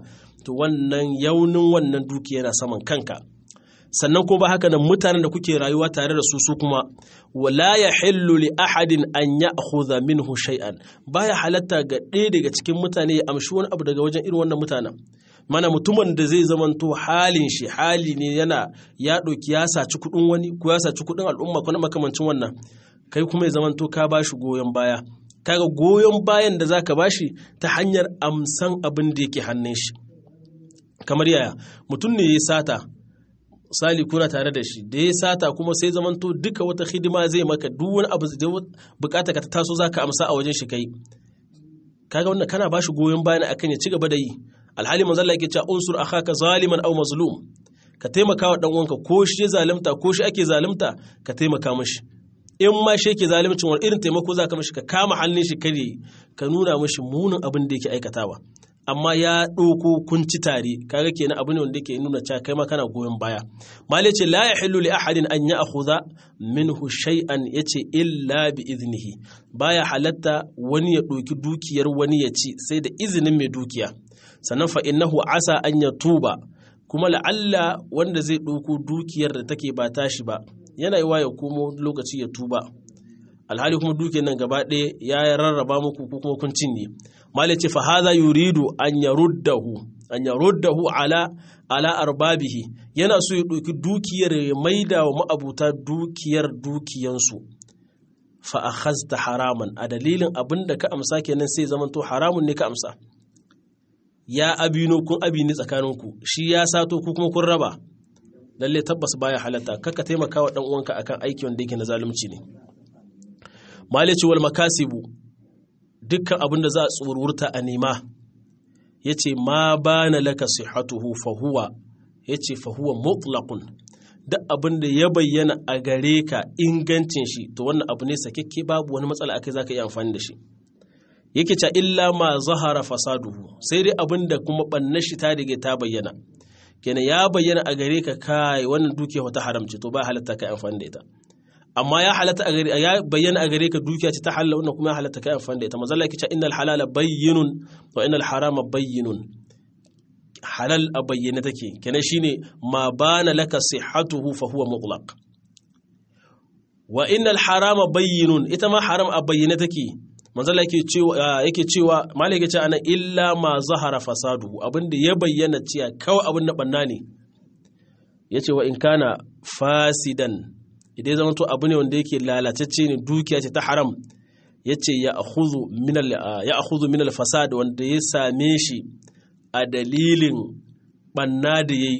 to wannan yaunin wannan dukiya yana saman kanka sannan kuma ba haka nan mutanen da kuke rayuwa tare da su su kuma wala ya hillu li ahadin an ya'khudha minhu shay'an baya halatta ga ɗaya daga cikin mutane ya amshi wani abu daga wajen irin wannan mutanen mana mutumin da zai zamanto halin shi hali ne yana ya ɗauki ya saci kuɗin wani ko ya saci kuɗin al'umma ko na makamancin wannan kai kuma ya zamanto ka ba shi goyon baya kaga goyon bayan da zaka ba shi ta hanyar amsan abin da yake hannun shi kamar yaya mutum ne ya sata misali kuna tare da shi da ya sata kuma sai zamanto duka wata hidima zai maka duk wani abu da bukata ka ta taso zaka amsa a wajen shi kai kaga wannan kana ba shi goyon bayan akan ya ci gaba da yi alhali manzo Allah yake cewa unsur akhaka zaliman aw mazlum ka taimaka wa dan uwanka ko shi ya zalunta ko shi ake zalunta ka taimaka mishi in ma shi yake zalimcin wani irin taimako za ka mishi ka kama hannun shi kare ka nuna mishi munin abin da yake aikatawa amma ya ɗauko kunci tare kaga kenan abu ne wanda yake nuna cewa kai ma kana goyon baya mali ce la yahillu li ahadin an ya'khudha minhu shay'an yace illa bi iznihi baya halatta wani ya ɗauki dukiyar wani ya ci sai da izinin mai dukiya sannan fa innahu asa an ya tuba kuma la'alla wanda zai ɗauko dukiyar da take ba tashi ba yana yi ya komo lokaci ya tuba alhali kuma dukiyar nan gaba ɗaya ya rarraba muku ko kuma kun cinye malai ce fa haza yuridu an yaruddahu an yaruddahu ala ala arbabihi yana so ya ɗauki dukiyar ya maida wa ma'abuta dukiyar dukiyansu fa akhazta haraman a dalilin abin da ka amsa kenan sai zamanto haramun ne ka amsa ya abino kun abini tsakaninku shi ya sato ku kuma kun raba lalle tabbas baya halatta kaka taimaka wa dan uwanka akan aiki wanda yake na zalunci ne malici wal makasibu dukkan abin da za a tsururta a nema yace ma bana laka sihhatuhu fa huwa yace fa huwa mutlaqun duk abin da ya bayyana a gare ka ingancin shi to wannan abu ne sakekke babu wani matsala akai zaka iya amfani da shi yake ca illa ma zahara fasaduhu sai dai abin da kuma banna shi ta dige ta bayyana kenan ya bayyana a gare ka kai wannan dukiya wata haramci to ba halatta kai amfani da ita amma ya halatta a gare ya bayyana a gare ka dukiya ce ta halalla wannan kuma ya halatta kai amfani da ita manzo Allah yake cewa innal halala bayyinun wa innal harama bayyinun halal a bayyane take kenan shine ma bana laka sihhatuhu fa huwa mutlaq wa innal harama bayyinun ita ma haram a bayyane take manzala yake cewa yake cewa malai yake cewa ana illa ma zahara fasadu abinda ya bayyana cewa kawai abin da banna ne yace wa in kana fasidan idan zama to abu ne wanda yake lalatacce ne dukiya ce ta haram yace ya akhudhu min al ya akhudhu min al fasad wanda ya same shi a dalilin banna da yayi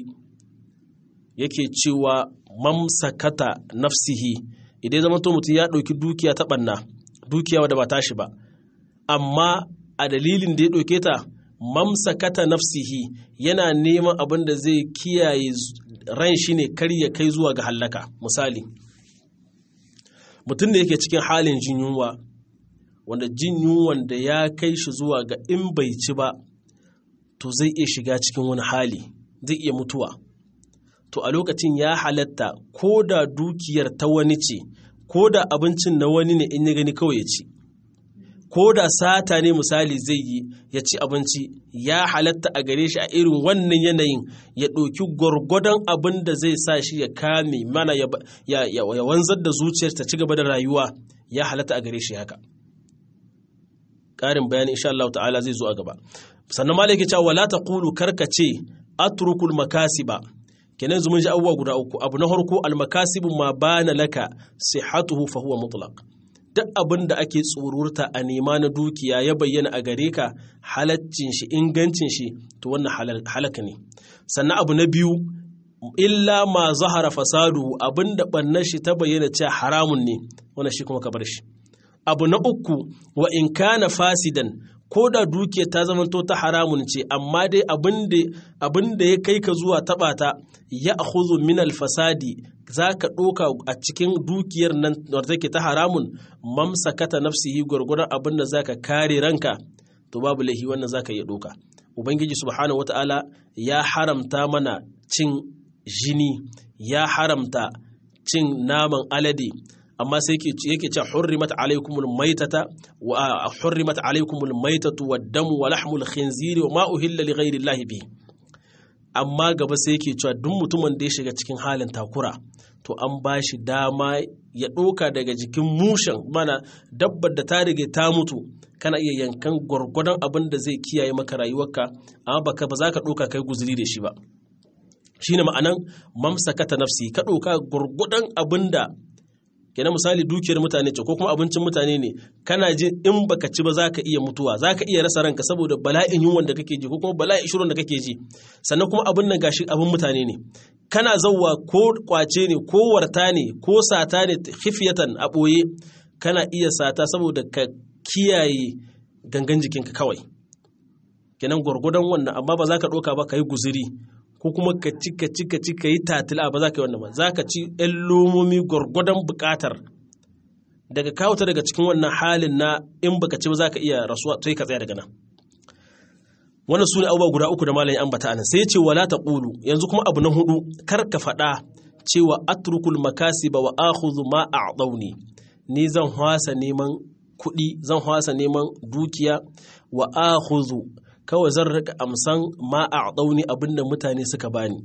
yake cewa mamsakata nafsihi idan zama to mutum ya ɗauki dukiya ta banna dukiya wadda ba tashi ba amma a dalilin da ya ɗauke ta mamsakata nafsihi yana neman abin da zai kiyaye ran shi ne kar ya kai zuwa ga hallaka misali mutum da yake cikin halin jin yunwa wanda jin yunwan da ya kai shi zuwa ga in bai ci ba to zai iya shiga cikin wani hali zai iya mutuwa to a lokacin ya halatta ko da dukiyar ta wani ce ko da abincin na wani ne in ya gani kawai ya ci ko da sata ne misali zai yi ya ci abinci ya halatta a gare shi a irin wannan yanayin ya ɗauki gwargwadon abin da zai sa shi ya kame mana ya wanzar da zuciyar ta ci gaba da rayuwa ya halatta a gare shi haka ƙarin bayani insha Allah ta'ala zai zo a gaba sannan malai ke cewa wala taqulu karkace atrukul makasiba kenan zumun ji abubuwa guda uku abu na farko almakasibu ma bana laka sihhatuhu fa huwa mutlaq duk abin da ake tsururta a nema na dukiya ya bayyana a gare ka halaccin shi ingancin shi to wannan halaka ne sannan abu na biyu illa ma zahara fasadu abin da bannar shi ta bayyana cewa haramun ne wannan shi kuma ka bar shi abu na uku wa in kana fasidan ko da dukiyar ta zamanto ta haramun ce amma dai abin da ya kai ka zuwa taɓa ta ya ahuzu min alfasadi za ka ɗoka a cikin dukiyar nan wadda take ta haramun mamsakata nafsihi gwargwadon abin da za ka kare ranka to babu laihi wannan za ka iya ɗoka ubangiji subhanahu wata'ala ya haramta mana cin jini ya haramta cin naman alade amma sai yake ce hurrimat alaikumul maitata wa hurrimat alaikumul maitatu wad damu wa lahmul khinziri wa ma uhilla li ghairi llahi bi amma gaba sai yake cewa duk mutumin da ya shiga cikin halin takura to an ba shi dama ya ɗoka daga jikin mushen mana dabbar da ta rige ta mutu kana iya yankan gwargwadon abin da zai kiyaye maka rayuwarka amma baka ba za ka ɗoka kai guzuri da shi ba shine ma'anan mamsakata nafsi ka ɗoka gwargwadon abin da kenan misali dukiyar mutane ce ko kuma abincin mutane ne kana ji in baka ci ba za ka iya mutuwa za ka iya rasa ranka saboda bala'in yunwan da kake ji ko kuma bala'in shirin da kake ji sannan kuma abin nan gashi abin mutane ne kana zauwa ko kwace ne ko warta ne ko sata ne hifiyatan a ɓoye kana iya sata saboda ka kiyaye gangan jikinka kawai kenan gwargwadon wannan amma ba za ka ɗauka ba ka yi guziri ko kuma ka ci ka ci ka ci ka yi tatila ba za ka yi wannan ba za ka ci ‘yan lomomi gwargwadon buƙatar daga kawuta daga cikin wannan halin na in baka ci ba za ka iya rasuwa sai ka tsaya daga nan wannan su ne abubuwa guda uku da malayin ambata anan sai ce wala ta ƙulu yanzu kuma abu na hudu kar ka faɗa cewa atrukul makasiba wa akhudhu ma a'dawni ni zan hwasa neman kuɗi zan hwasa neman dukiya wa akhudhu kawai zan rika amsan ma a ɗauni abinda mutane suka bani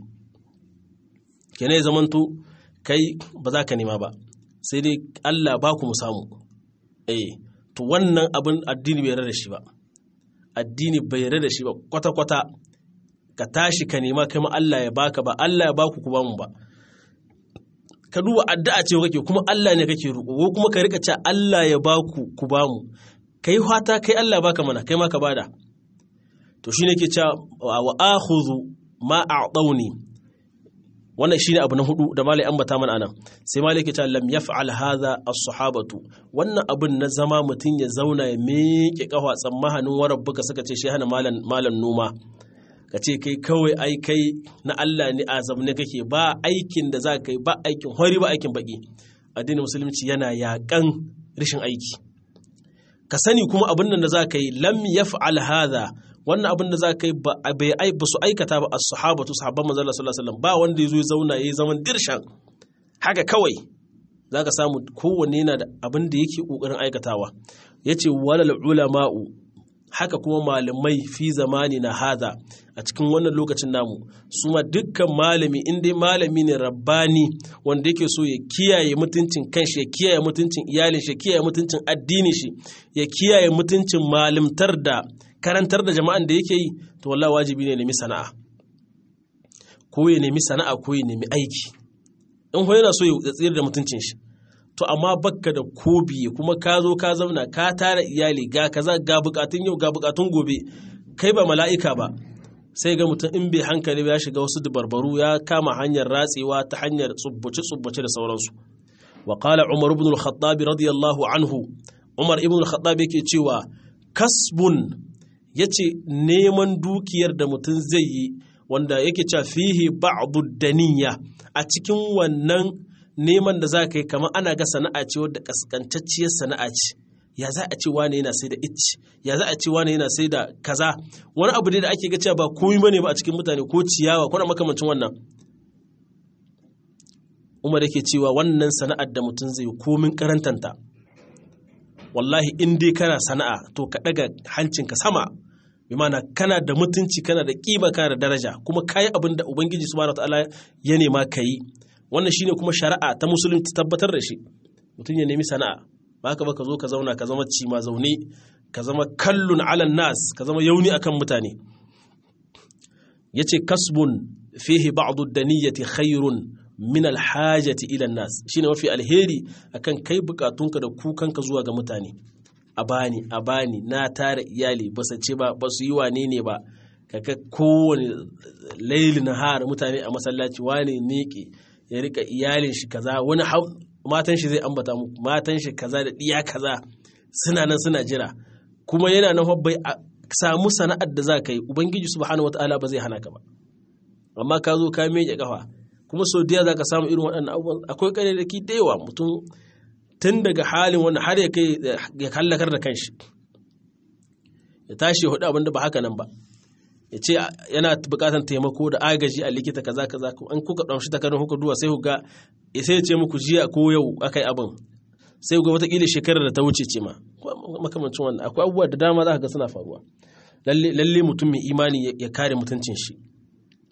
kene ya zamanto kai ba za ka nema ba sai dai Allah ba ku mu samu eh to wannan abin addini bai da shi ba addini bai da shi ba kwata-kwata ka tashi ka nema kai ma Allah ya baka ba Allah ya baku ku bamu ba ka duba addu'a ce kake kuma Allah ne kake roƙo ko kuma ka rika cewa Allah ya baku ku bamu kai fata kai Allah baka mana kai ma ka bada to shine ke cewa wa akhudhu ma a'tawni wannan shine abu na hudu da malai ambata mana anan sai malai ke cewa lam yaf'al hadha as-sahabatu wannan abun na zama mutun ya zauna ya miƙe kafa tsammahanin warabbuka suka ce shi hana malan malan noma ka ce kai kawai ai kai na Allah ne azam ne kake ba aikin da za ka yi ba aikin hori ba aikin baki addinin musulunci yana yakan rashin aiki ka sani kuma abin da za ka yi lam yaf'al hadha wannan abin da za ka yi ba su aikata ba a sahabatu sahabban manzala sallallahu alaihi wasallam ba wanda ya zo ya zauna ya yi zaman dirshan haka kawai za ka samu kowanne yana da abin da yake ƙoƙarin aikatawa ya ce walal ulama'u haka kuma malamai fi zamani na hada a cikin wannan lokacin namu su ma dukkan malami in dai malami ne rabbani wanda yake so ya kiyaye mutuncin kanshi ya kiyaye mutuncin iyalin shi ya kiyaye mutuncin addinin shi ya kiyaye mutuncin malimtar da karantar da jama'an da yake yi to wallahi wajibi ne nemi sana'a ko ya nemi sana'a ko ya nemi aiki in ho yana so ya tsira da mutuncin shi to amma bakka da kobi kuma ka zo ka zauna ka tara iyali ga kaza ga bukatun yau ga bukatun gobe kai ba mala'ika ba sai ga mutum in bai hankali ya shiga wasu dabarbaru ya kama hanyar ratsewa ta hanyar tsubbace tsubbace da sauransu wa qala umar ibn al-khattab radiyallahu anhu umar ibn al-khattab yake cewa kasbun yace neman dukiyar da mutum zai yi wanda yake cewa fihi ba'du daniya a cikin wannan neman da za ka yi kamar ana ga sana'a ce wadda kaskantacciyar sana'a ce ya za a ce wane yana sai da icci ya za a ce wane yana sai da kaza wani abu ne da ake ga cewa ba komai bane ba a cikin mutane ko ciyawa ko na makamancin wannan umar yake cewa wannan sana'ar da mutum zai komin karantanta wallahi in dai kana sana'a to ka daga hancinka sama bi mana kana da mutunci kana da kima kana da daraja kuma kayi abin da ubangiji subhanahu wataala ya nema ka yi wannan shine kuma shari'a ta musulunci tabbatar da shi mutum ya nemi sana'a ba ka ba ka zo ka zauna ka zama cima zaune ka zama kallun alan nas ka zama yauni akan mutane yace kasbun fihi ba'du daniyati khairun min alhajati ila nas shine mafi alheri akan kai bukatunka da kukanka zuwa ga mutane a bani a bani na tara iyali ba su ce ba ba su yi wane ne ba kaga kowane laili na har mutane a masallaci wane miƙe ya rika iyalin shi kaza wani matan shi zai ambata muku matan shi kaza da diya kaza suna nan suna jira kuma yana nan bai samu sana'ar da za ka yi ubangiji subhanahu wataala ba zai hana ka ba amma ka zo ka miƙe kafa kuma sau da za ka samu irin waɗannan abubuwan akwai ƙarerraki da yawa mutum tun daga halin wanda har ya kai ya kallakar da kanshi ya tashi ya hudu abin da ba haka nan ba ya ce yana bukatar taimako da agaji a likita kaza kaza an kuka ɗamshi takardun kuka duwa sai ku ga sai ya ce muku jiya ko yau aka yi abin sai ku ga watakila shekarar da ta wuce ce ma makamancin wannan akwai abubuwa da dama za ka ga suna faruwa lalle mutum mai imani ya kare mutuncin shi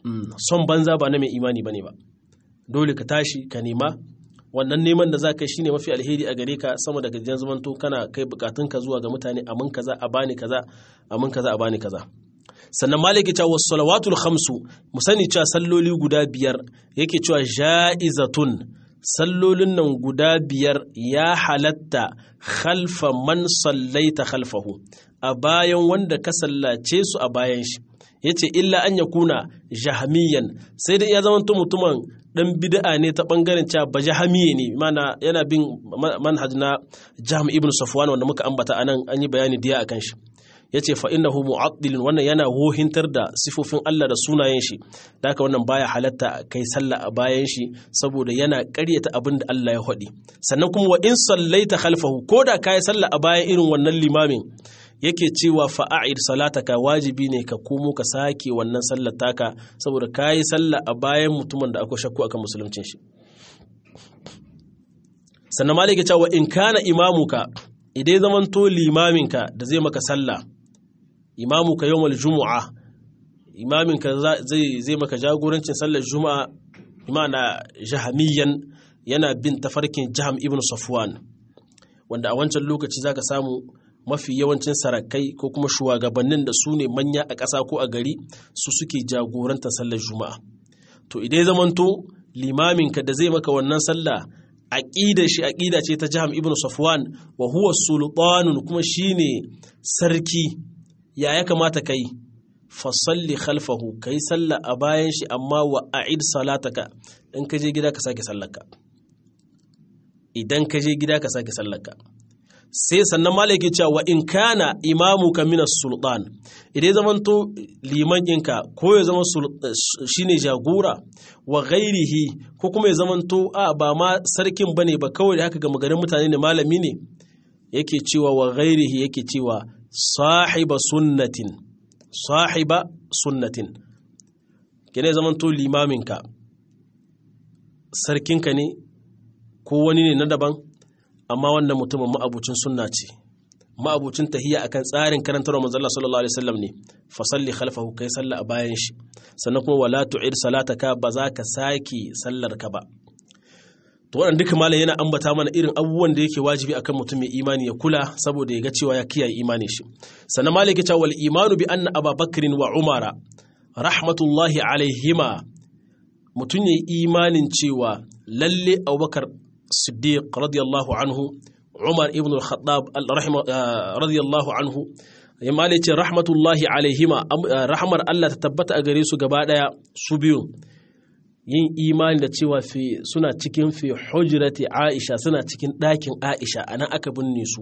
son banza ba na mai imani bane ba dole ka tashi ka nema wannan neman da za ka yi shine mafi alheri a gare ka sama da gajiyar zamanto kana kai bukatunka zuwa ga mutane amin kaza a bani kaza amin kaza a bani kaza sannan maliki cewa wasu salawatul khamsu mu sani cewa salloli guda biyar yake cewa ja'izatun sallolin nan guda biyar ya halatta khalfa man sallaita khalfahu a bayan wanda ka sallace su a bayan shi yace illa an yakuna jahmiyan sai dai ya zama mutumin dan bid'a ne ta bangaren cewa ba jahmiye ne mana yana bin manhaj na jahm ibn safwan wanda muka ambata anan an yi bayani diya akan shi yace fa innahu mu'addilun wannan yana wohintar da sifofin Allah da sunayen shi da haka wannan baya halatta kai sallah a bayan shi saboda yana ƙaryata abin da Allah ya faɗi sannan kuma wa in sallaita khalfahu koda kai sallah a bayan irin wannan limamin yake cewa fa'a'id salataka wajibi ne ka komo ka sake wannan sallar taka saboda kayi sallah a bayan mutumin da akwai shakku akan musuluncin shi sannan malike cewa in kana imamuka idai zamanto limaminka da zai maka sallah imamuka yawmal jumu'a imaminka zai zai maka jagorancin sallar juma'a imana jahamiyan yana bin tafarkin jaham ibn safwan wanda a wancan lokaci zaka samu mafi yawancin sarakai ko kuma shugabannin da su ne manya a ƙasa ko a gari su suke jagorantar sallar juma'a to idai zamanto limaminka da zai maka wannan sallah aqida shi aqida ce ta Jaham ibn Safwan wa huwa sultanun kuma shine sarki ya ya kamata kai fa salli khalfahu kai sallah a bayan shi amma wa a'id salataka in ka je gida ka sake sallarka idan ka je gida ka sake sallarka sai sannan malaki cewa wa in kana imamuka minas sultan idan zamanto liman ɗinka ko ya zama shine jagora wa ghairihi ko kuma ya zamanto a ba ma sarkin bane ba kawai da haka ga magarin mutane ne malami ne yake cewa wa ghairihi yake cewa sahiba sunnatin sahiba sunnatin kene zamanto limaminka sarkinka ne ko wani ne na daban amma wannan mutumin ma'abucin sunna ce ma'abucin tahiyya akan tsarin karantarwa manzo Allah sallallahu alaihi wasallam ne fa salli khalfahu kai salla a bayan shi sannan kuma wala tu'id salataka ba za ka saki sallar ka ba to wannan duka malam yana ambata mana irin abubuwan da yake wajibi akan mutum mai imani ya kula saboda ya ga cewa ya kiyaye imanin shi sannan malam yake cewa wal imanu bi anna ababakrin wa umara rahmatullahi alaihima mutum ya imanin cewa lalle abubakar siddiq radiyallahu anhu umar ibn al-khattab radiyallahu anhu ya mali ce rahmatullahi alaihima rahmar Allah ta tabbata a gare su gaba daya su biyu yin imani da cewa suna cikin fi hujrati aisha suna cikin ɗakin aisha a nan aka binne su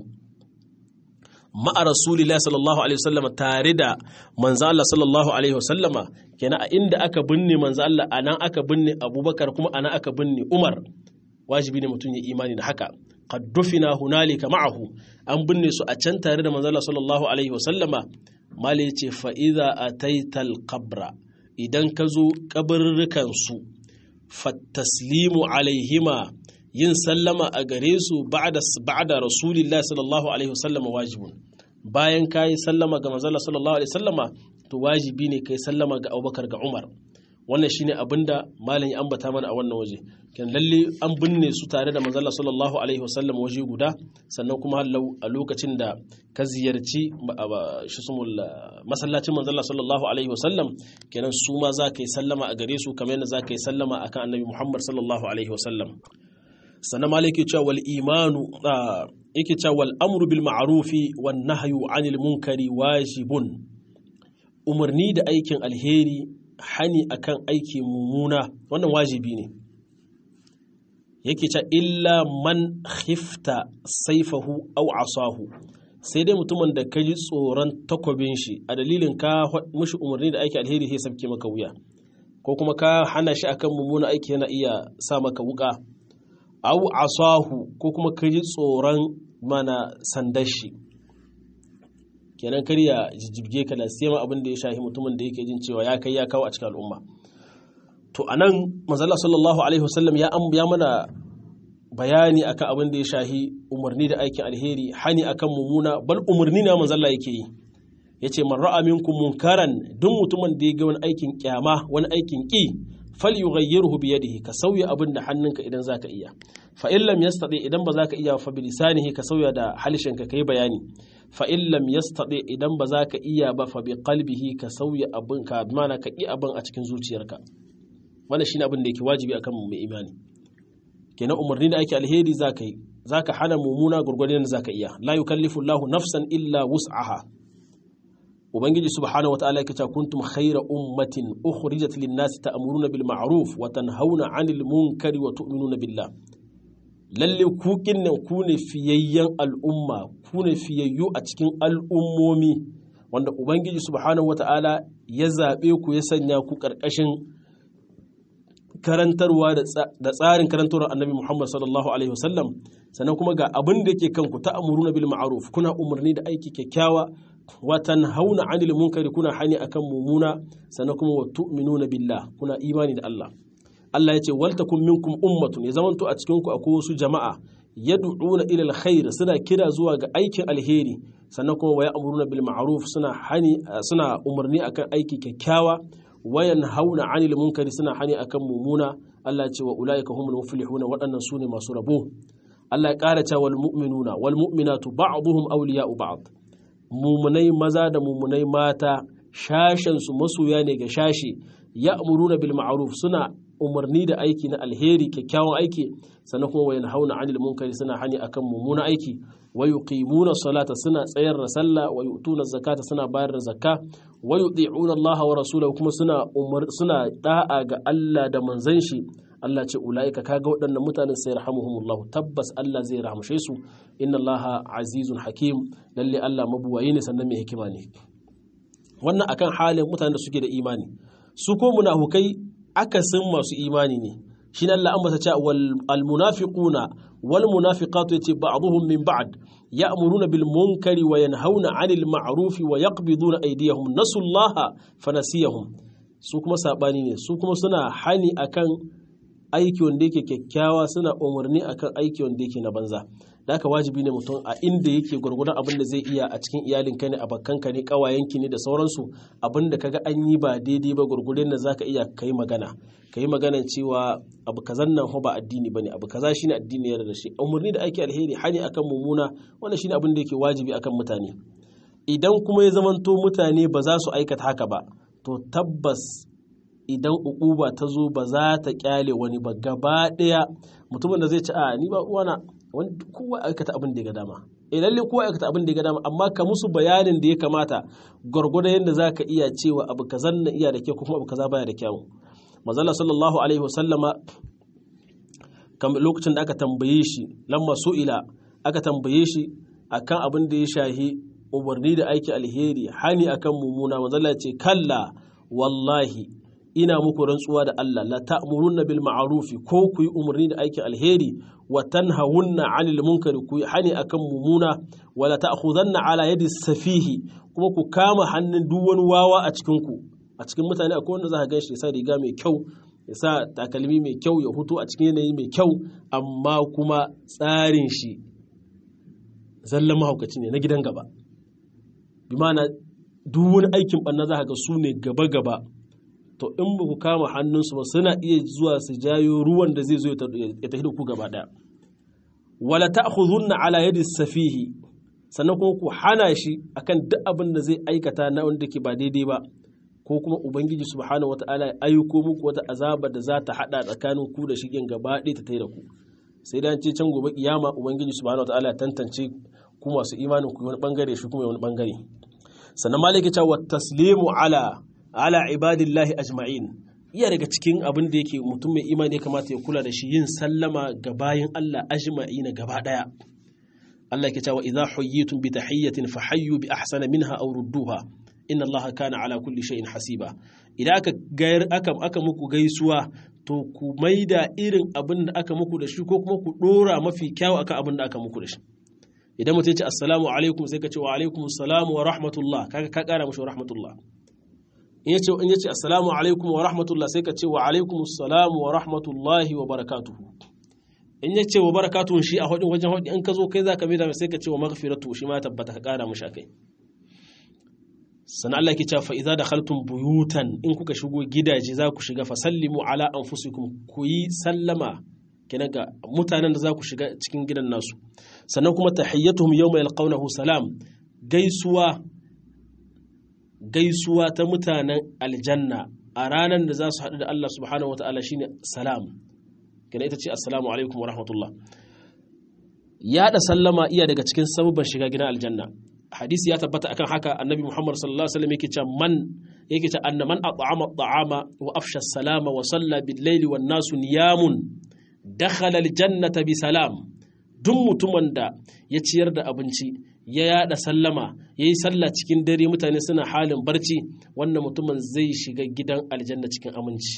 ma'a rasulillah sallallahu alaihi wasallama tare da manzo Allah sallallahu alaihi wasallama kenan a inda aka binne manzo Allah a nan aka binne abubakar kuma a nan aka binne umar wajibi ne mutum ya imani da haka qad dufina hunalika ma'ahu an binne su a can tare da manzo Allah sallallahu alaihi wasallama mali ce fa idza ataital qabra idan ka zo kabarrukan su fattaslimu alaihima yin sallama a gare su ba'da ba'da rasulillah sallallahu alaihi wasallama wajibun bayan kayi sallama ga manzo Allah sallallahu alaihi wasallama to wajibi ne kai sallama ga Abubakar ga Umar wannan shine abinda malam ya ambata mana a wannan waje kan lalle an binne su tare da manzala sallallahu alaihi wasallam waje guda sannan kuma hallau a lokacin da ka ziyarci masallacin manzala sallallahu alaihi wasallam kenan su ma za ka yi sallama a gare su kamar yadda za ka yi sallama akan annabi muhammad sallallahu alaihi wasallam sannan malam yake cewa wal imanu yake cewa wal amru bil ma'rufi wan nahyu anil munkari wajibun umarni da aikin alheri hani akan aiki mummuna wannan wajibi ne yake ce illa man khifta saifahu au asahu sai dai mutumin da ka ji tsoron takwabin shi a dalilin ka mushi umarni da aiki alheri sai sabke maka wuya ko kuma ka hana shi akan mummuna aiki yana iya sa maka wuka au asahu ko kuma ka ji tsoron mana sandar shi kenan kar ya jijjibge ka da sai abin da ya shahi mutumin da yake jin cewa ya kai ya kawo a cikin al'umma to anan manzala sallallahu alaihi wasallam ya ya mana bayani akan abin da ya shahi umarni da aikin alheri hani akan mumuna bal umarni na manzala yake yi yace man ra'a minkum munkaran duk mutumin da ya ga wani aikin kyama wani aikin ki falyughayyirhu bi yadihi ka sauya abin da hannunka idan zaka iya fa in lam yastati idan ba zaka iya fa bi lisanihi ka sauya da halishinka kai bayani fa in lam yastati idan ba zaka iya ba fa bi qalbihi ka sauya abin ka mana ka ki abin a cikin zuciyarka wannan shine abin da yake wajibi akan mai imani kenan umarni da ake alheri zaka yi zaka hana mumuna gurgurdan da zaka iya la yukallifu Allahu nafsan illa wus'aha ubangiji subhanahu wataala yake cewa kuntum khayra ummatin ukhrijat lin-nasi ta'muruna bil ma'ruf wa tanhauna 'anil munkari wa tu'minuna billah lalle ku kinnan ku ne fiyayyen al'umma ku ne fiyayyu a cikin al'ummomi wanda ubangiji subhanahu wataala ya zabe ku ya sanya ku karkashin karantarwa da tsarin karantarwar annabi Muhammad sallallahu alaihi wasallam sannan kuma ga abin da yake kanku ta'muruna bil ma'ruf kuna umarni da aiki kyakkyawa watan hauna anil munkari kuna hani akan mumuna sannan kuma wa tu'minuna billah kuna imani da Allah Allah ya ce waltakum minkum ummatun ya zamanto a cikin ku akwai wasu jama'a yad'una ila alkhair suna kira zuwa ga aikin alheri sannan kuma wa ya'muruna bil ma'ruf suna hani suna umarni akan aiki kyakkyawa wayan hauna anil munkari suna hani akan mumuna Allah ya ce wa ulaika humul muflihuna waɗannan sune masu rabo Allah ya ƙara cewa wal mu'minuna wal mu'minatu ba'dhum awliya'u ba'd mumunai maza da mumunai mata shashensu masoya ne ga shashi ya amuruna bil ma'ruf suna umarni da aiki na alheri kyakkyawan aiki sannan kuma wayan hauna anil munkari suna hani akan mummuna aiki wa yuqimuna salata suna tsayar da sallah wa yu'tuna zakata suna bayar da zakka wa yuti'una Allah wa rasulahu kuma suna umar suna da'a ga Allah da manzon shi Allah ce ula'ika kaga waɗannan mutanen sai rahamuhumullah tabbas Allah zai rahamshe su inna Allah azizun hakim lalle Allah mabuwayi ne sannan mai hikima ne wannan akan halin mutanen da suke da imani su ko munafukai akasin masu imani ne shi Allah an masa cewa wal munafiquna wal munafiqatu yace ba'dhum min ba'd ya'muruna bil munkari wa yanhauna 'anil ma'rufi wa yaqbiduna aydiyahum nasullaha fanasiyahum su kuma sabani ne su kuma suna hani akan aiki wanda yake kyakkyawa suna umarni akan aiki wanda yake na banza da haka wajibi ne mutum a inda yake gwargwadon abin da zai iya a cikin iyalinka ne abokanka ne kawayenki ne da sauransu abin da kaga an yi ba daidai ba gwargwadon da zaka iya kai magana kai magana cewa abu kazan nan ba addini bane abu kaza shine addini ya da shi umarni da aiki alheri hani akan mumuna wannan shine abin da yake wajibi akan mutane idan kuma ya zamanto mutane ba za su aikata haka ba to tabbas idan ukuba ta zo ba za ta kyale wani ba gaba ɗaya mutumin da zai ci a ni ba uwana kowa aikata abin da ya ga dama eh lalle kowa aikata abin da ya ga dama amma ka musu bayanin da ya kamata gwargwado yadda za ka iya cewa abu kazan na iya da kyau kuma abu kaza baya da kyau mazalla sallallahu alaihi wasallama lokacin da aka tambaye shi lamma su'ila aka tambaye shi akan abin da ya shahi umarni da aiki alheri hani akan mumuna mazalla ce kalla wallahi ina muku rantsuwa da Allah la ta'murunna bil ma'rufi ko ku yi umarni da aikin alheri wa tanhawunna 'anil munkari ku yi hani akan mumuna wa la ta'khudanna 'ala yadi safihi kuma ku kama hannun duk wani wawa a cikin ku a cikin mutane akwai wanda za ka ganshi ya sa riga mai kyau ya sa takalmi mai kyau ya hutu a cikin yanayi mai kyau amma kuma tsarin shi zallan mahaukaci ne na gidan gaba bi ma'ana duk wani aikin ɓanna za ka ga su ne gaba gaba to in ba ku kama hannunsu ba suna iya zuwa su jayo ruwan da zai zo ya tafi da ku gaba ɗaya wala ta'khudhunna ala yadi safihi sannan kuma ku hana shi akan duk abin da zai aikata na wanda ke ba daidai ba ko kuma ubangiji subhanahu wata'ala ya aiko muku wata azaba da za ta hada tsakanin ku da shigen gaba ɗaya ta tai da ku sai dan ce can gobe kiyama ubangiji subhanahu wata'ala ya tantance ku masu imanin ku wani bangare shi kuma wani bangare sannan malaki ta wa taslimu ala ala ibadillahi ajma'in iya daga cikin abin da yake mutum mai imani ya kamata ya kula da shi yin sallama ga bayin Allah ajma'ina gaba daya Allah ke cewa idza huyyitum bi tahiyyatin fahayyu bi ahsana minha aw rudduha inna Allah kana ala kulli shay'in hasiba idan aka gayar aka aka muku gaisuwa to ku maida irin abin da aka muku da shi ko kuma ku dora mafi kyau akan abin da aka muku da shi idan mutum ya ce assalamu alaikum sai ka ce wa alaikum assalam wa rahmatullah kaga ka kara mashi wa rahmatullah in yace in yace assalamu alaikum wa rahmatullah sai ka ce wa alaikum assalam wa rahmatullahi wa barakatuhu in yace wa barakatuhu shi a hadin wajen hadin in ka zo kai zaka mai da sai ka ce wa maghfiratu shi ma tabbata ka kara mashi kai sannan Allah ke cewa fa idza dakhaltum buyutan in kuka shigo gidaje za ku shiga fa sallimu ala anfusikum ku yi sallama kenan ga mutanen da za ku shiga cikin gidan nasu sannan kuma tahiyyatuhum yawma yalqawnahu salam gaisuwa gaisuwa ta mutanen aljanna a ranar da za su haɗu da Allah subhanahu wa ta'ala shine salam kenan ita ce assalamu alaikum wa rahmatullah yaɗa sallama iya daga cikin sabubban shiga gidan aljanna hadisi ya tabbata akan haka annabi muhammad sallallahu alaihi wasallam yake cewa man yake cewa anna man at'ama at'ama wa afsha salama wa salla bil layli wan nasu niyamun dakhala al jannata bi salam duk mutumin da ya ciyar da abinci ya yada sallama ya yi sallah cikin dare mutane suna halin barci wannan mutumin zai shiga gidan aljanna cikin aminci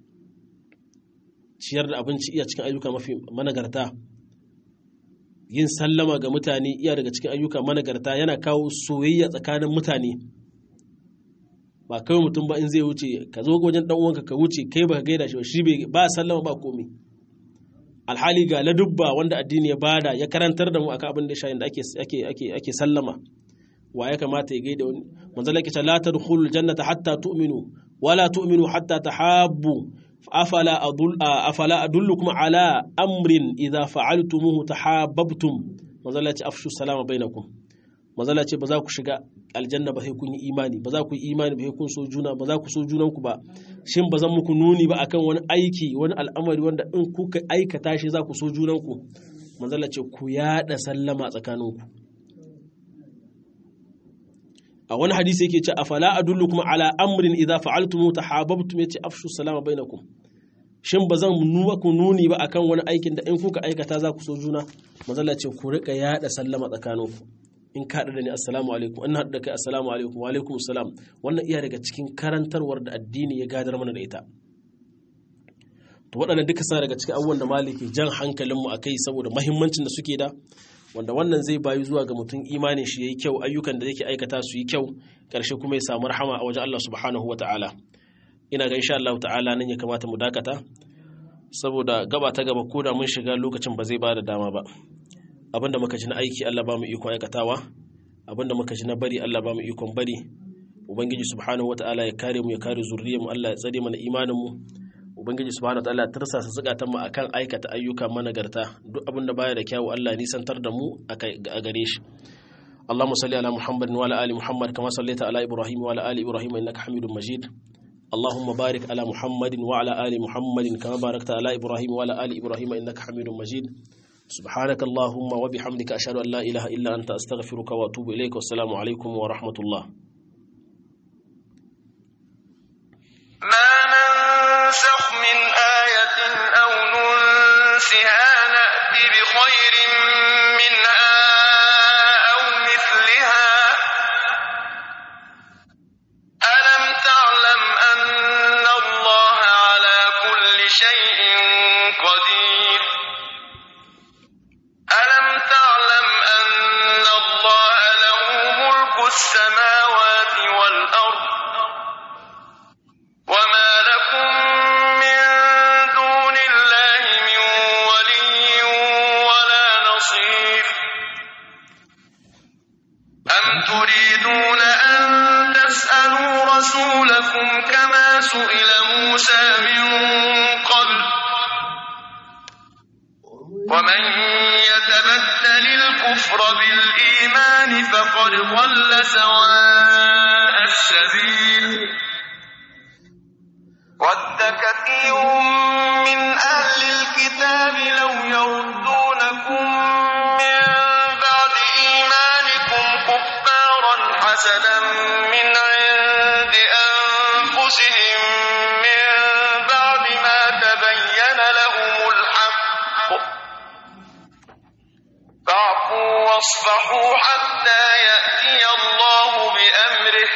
ciyar da abinci iya cikin ayyuka mafi managarta yin sallama ga mutane iya daga cikin ayyuka managarta yana kawo soyayya tsakanin mutane ba kawai mutum ba in zai wuce ka zo wajen dan uwanka ka wuce kai ba ka gaida shi shi ba sallama ba komai alhali ga ladubba wanda addini ya bada ya karantar da mu akan abin da shayin da ake ake ake ake sallama wa ya kamata ya gaida wani manzo Allah ya la tadkhulul jannata hatta tu'minu wala tu'minu hatta tahabbu afala adul afala adullukum ala amrin idza fa'altumuhu tahabbtum manzo Allah ya ce afshu salama bainakum manzo Allah ya ce ba za ku shiga aljanna ba sai kun yi imani ba za ku yi imani ba sai kun so juna ba za ku so junanku ba shin ba zan muku nuni ba akan wani aiki wani al'amari wanda in kuka aikata shi za ku so junanku manzala ce ku yada sallama tsakaninku a wani hadisi yake ce afala adullukum ala amrin idza fa'altum tahabbtum yace afshu salama bainakum shin ba zan ku nuni ba akan wani aikin da in kuka aikata za ku so juna manzala ce ku rika yada sallama tsakaninku in ka da ni assalamu alaikum in haɗu da kai assalamu alaikum wa alaikum assalam wannan iya daga cikin karantarwar da addini ya gadar mana da ita to waɗannan duka sa daga cikin abubuwan da maliki jan hankalinmu a kai saboda mahimmancin da suke da wanda wannan zai bayu zuwa ga mutum imanin shi yayi kyau ayyukan da yake aikata su yi kyau ƙarshe kuma ya samu rahama a wajen Allah subhanahu wa ta'ala ina ga insha Allah ta'ala nan ya kamata mu dakata saboda gaba ta gaba ko da mun shiga lokacin ba zai ba da dama ba abinda muka ji na aiki Allah ba mu ikon aikatawa abinda muka ji na bari Allah ba mu ikon bari ubangiji subhanahu wataala ya kare mu ya kare zuriyar mu Allah ya tsare mana imanin mu ubangiji subhanahu wataala ya tarsasa zukatan mu akan aikata ayyuka managarta duk abinda baya da kyawu Allah ya nisantar da mu a gare shi اللهم صل على محمد وعلى ال محمد كما صليت على ابراهيم وعلى ال ابراهيم انك حميد مجيد اللهم بارك على محمد وعلى ال محمد كما باركت على ابراهيم وعلى ال ابراهيم انك حميد مجيد سبحانك اللهم وبحمدك أشهد أن لا إله إلا أنت أستغفرك وأتوب إليك والسلام عليكم ورحمة الله ما ننسخ من آية أو ننسها نأتي بخير منها أو مثلها ألم تعلم أن الله على كل شيء قدير ألم تعلم أن الله له ملك السماوات والأرض وما لكم من دون الله من ولي ولا نصير أم تريدون أن تسألوا رسولكم كما سئل موسى من قبل ومن يتبدل الكفر بالإيمان فقد ضل سواء السبيل ود كثير من أهل الكتاب لو يردونكم من بعد إيمانكم كفارا حسدا من عند أنفسهم من بعد ما تبين لهم الحق فاعفوا واصفحوا حتى يأتي الله بأمره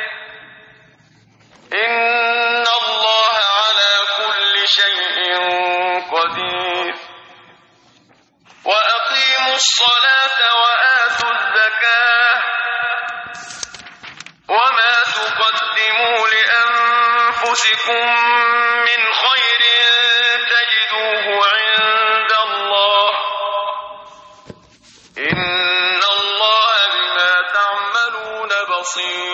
إن الله على كل شيء قدير وأقيموا الصلاة وآتوا الزكاة وما تقدموا لأنفسكم من خير تجدوه عند الله إن الله بما تعملون بصير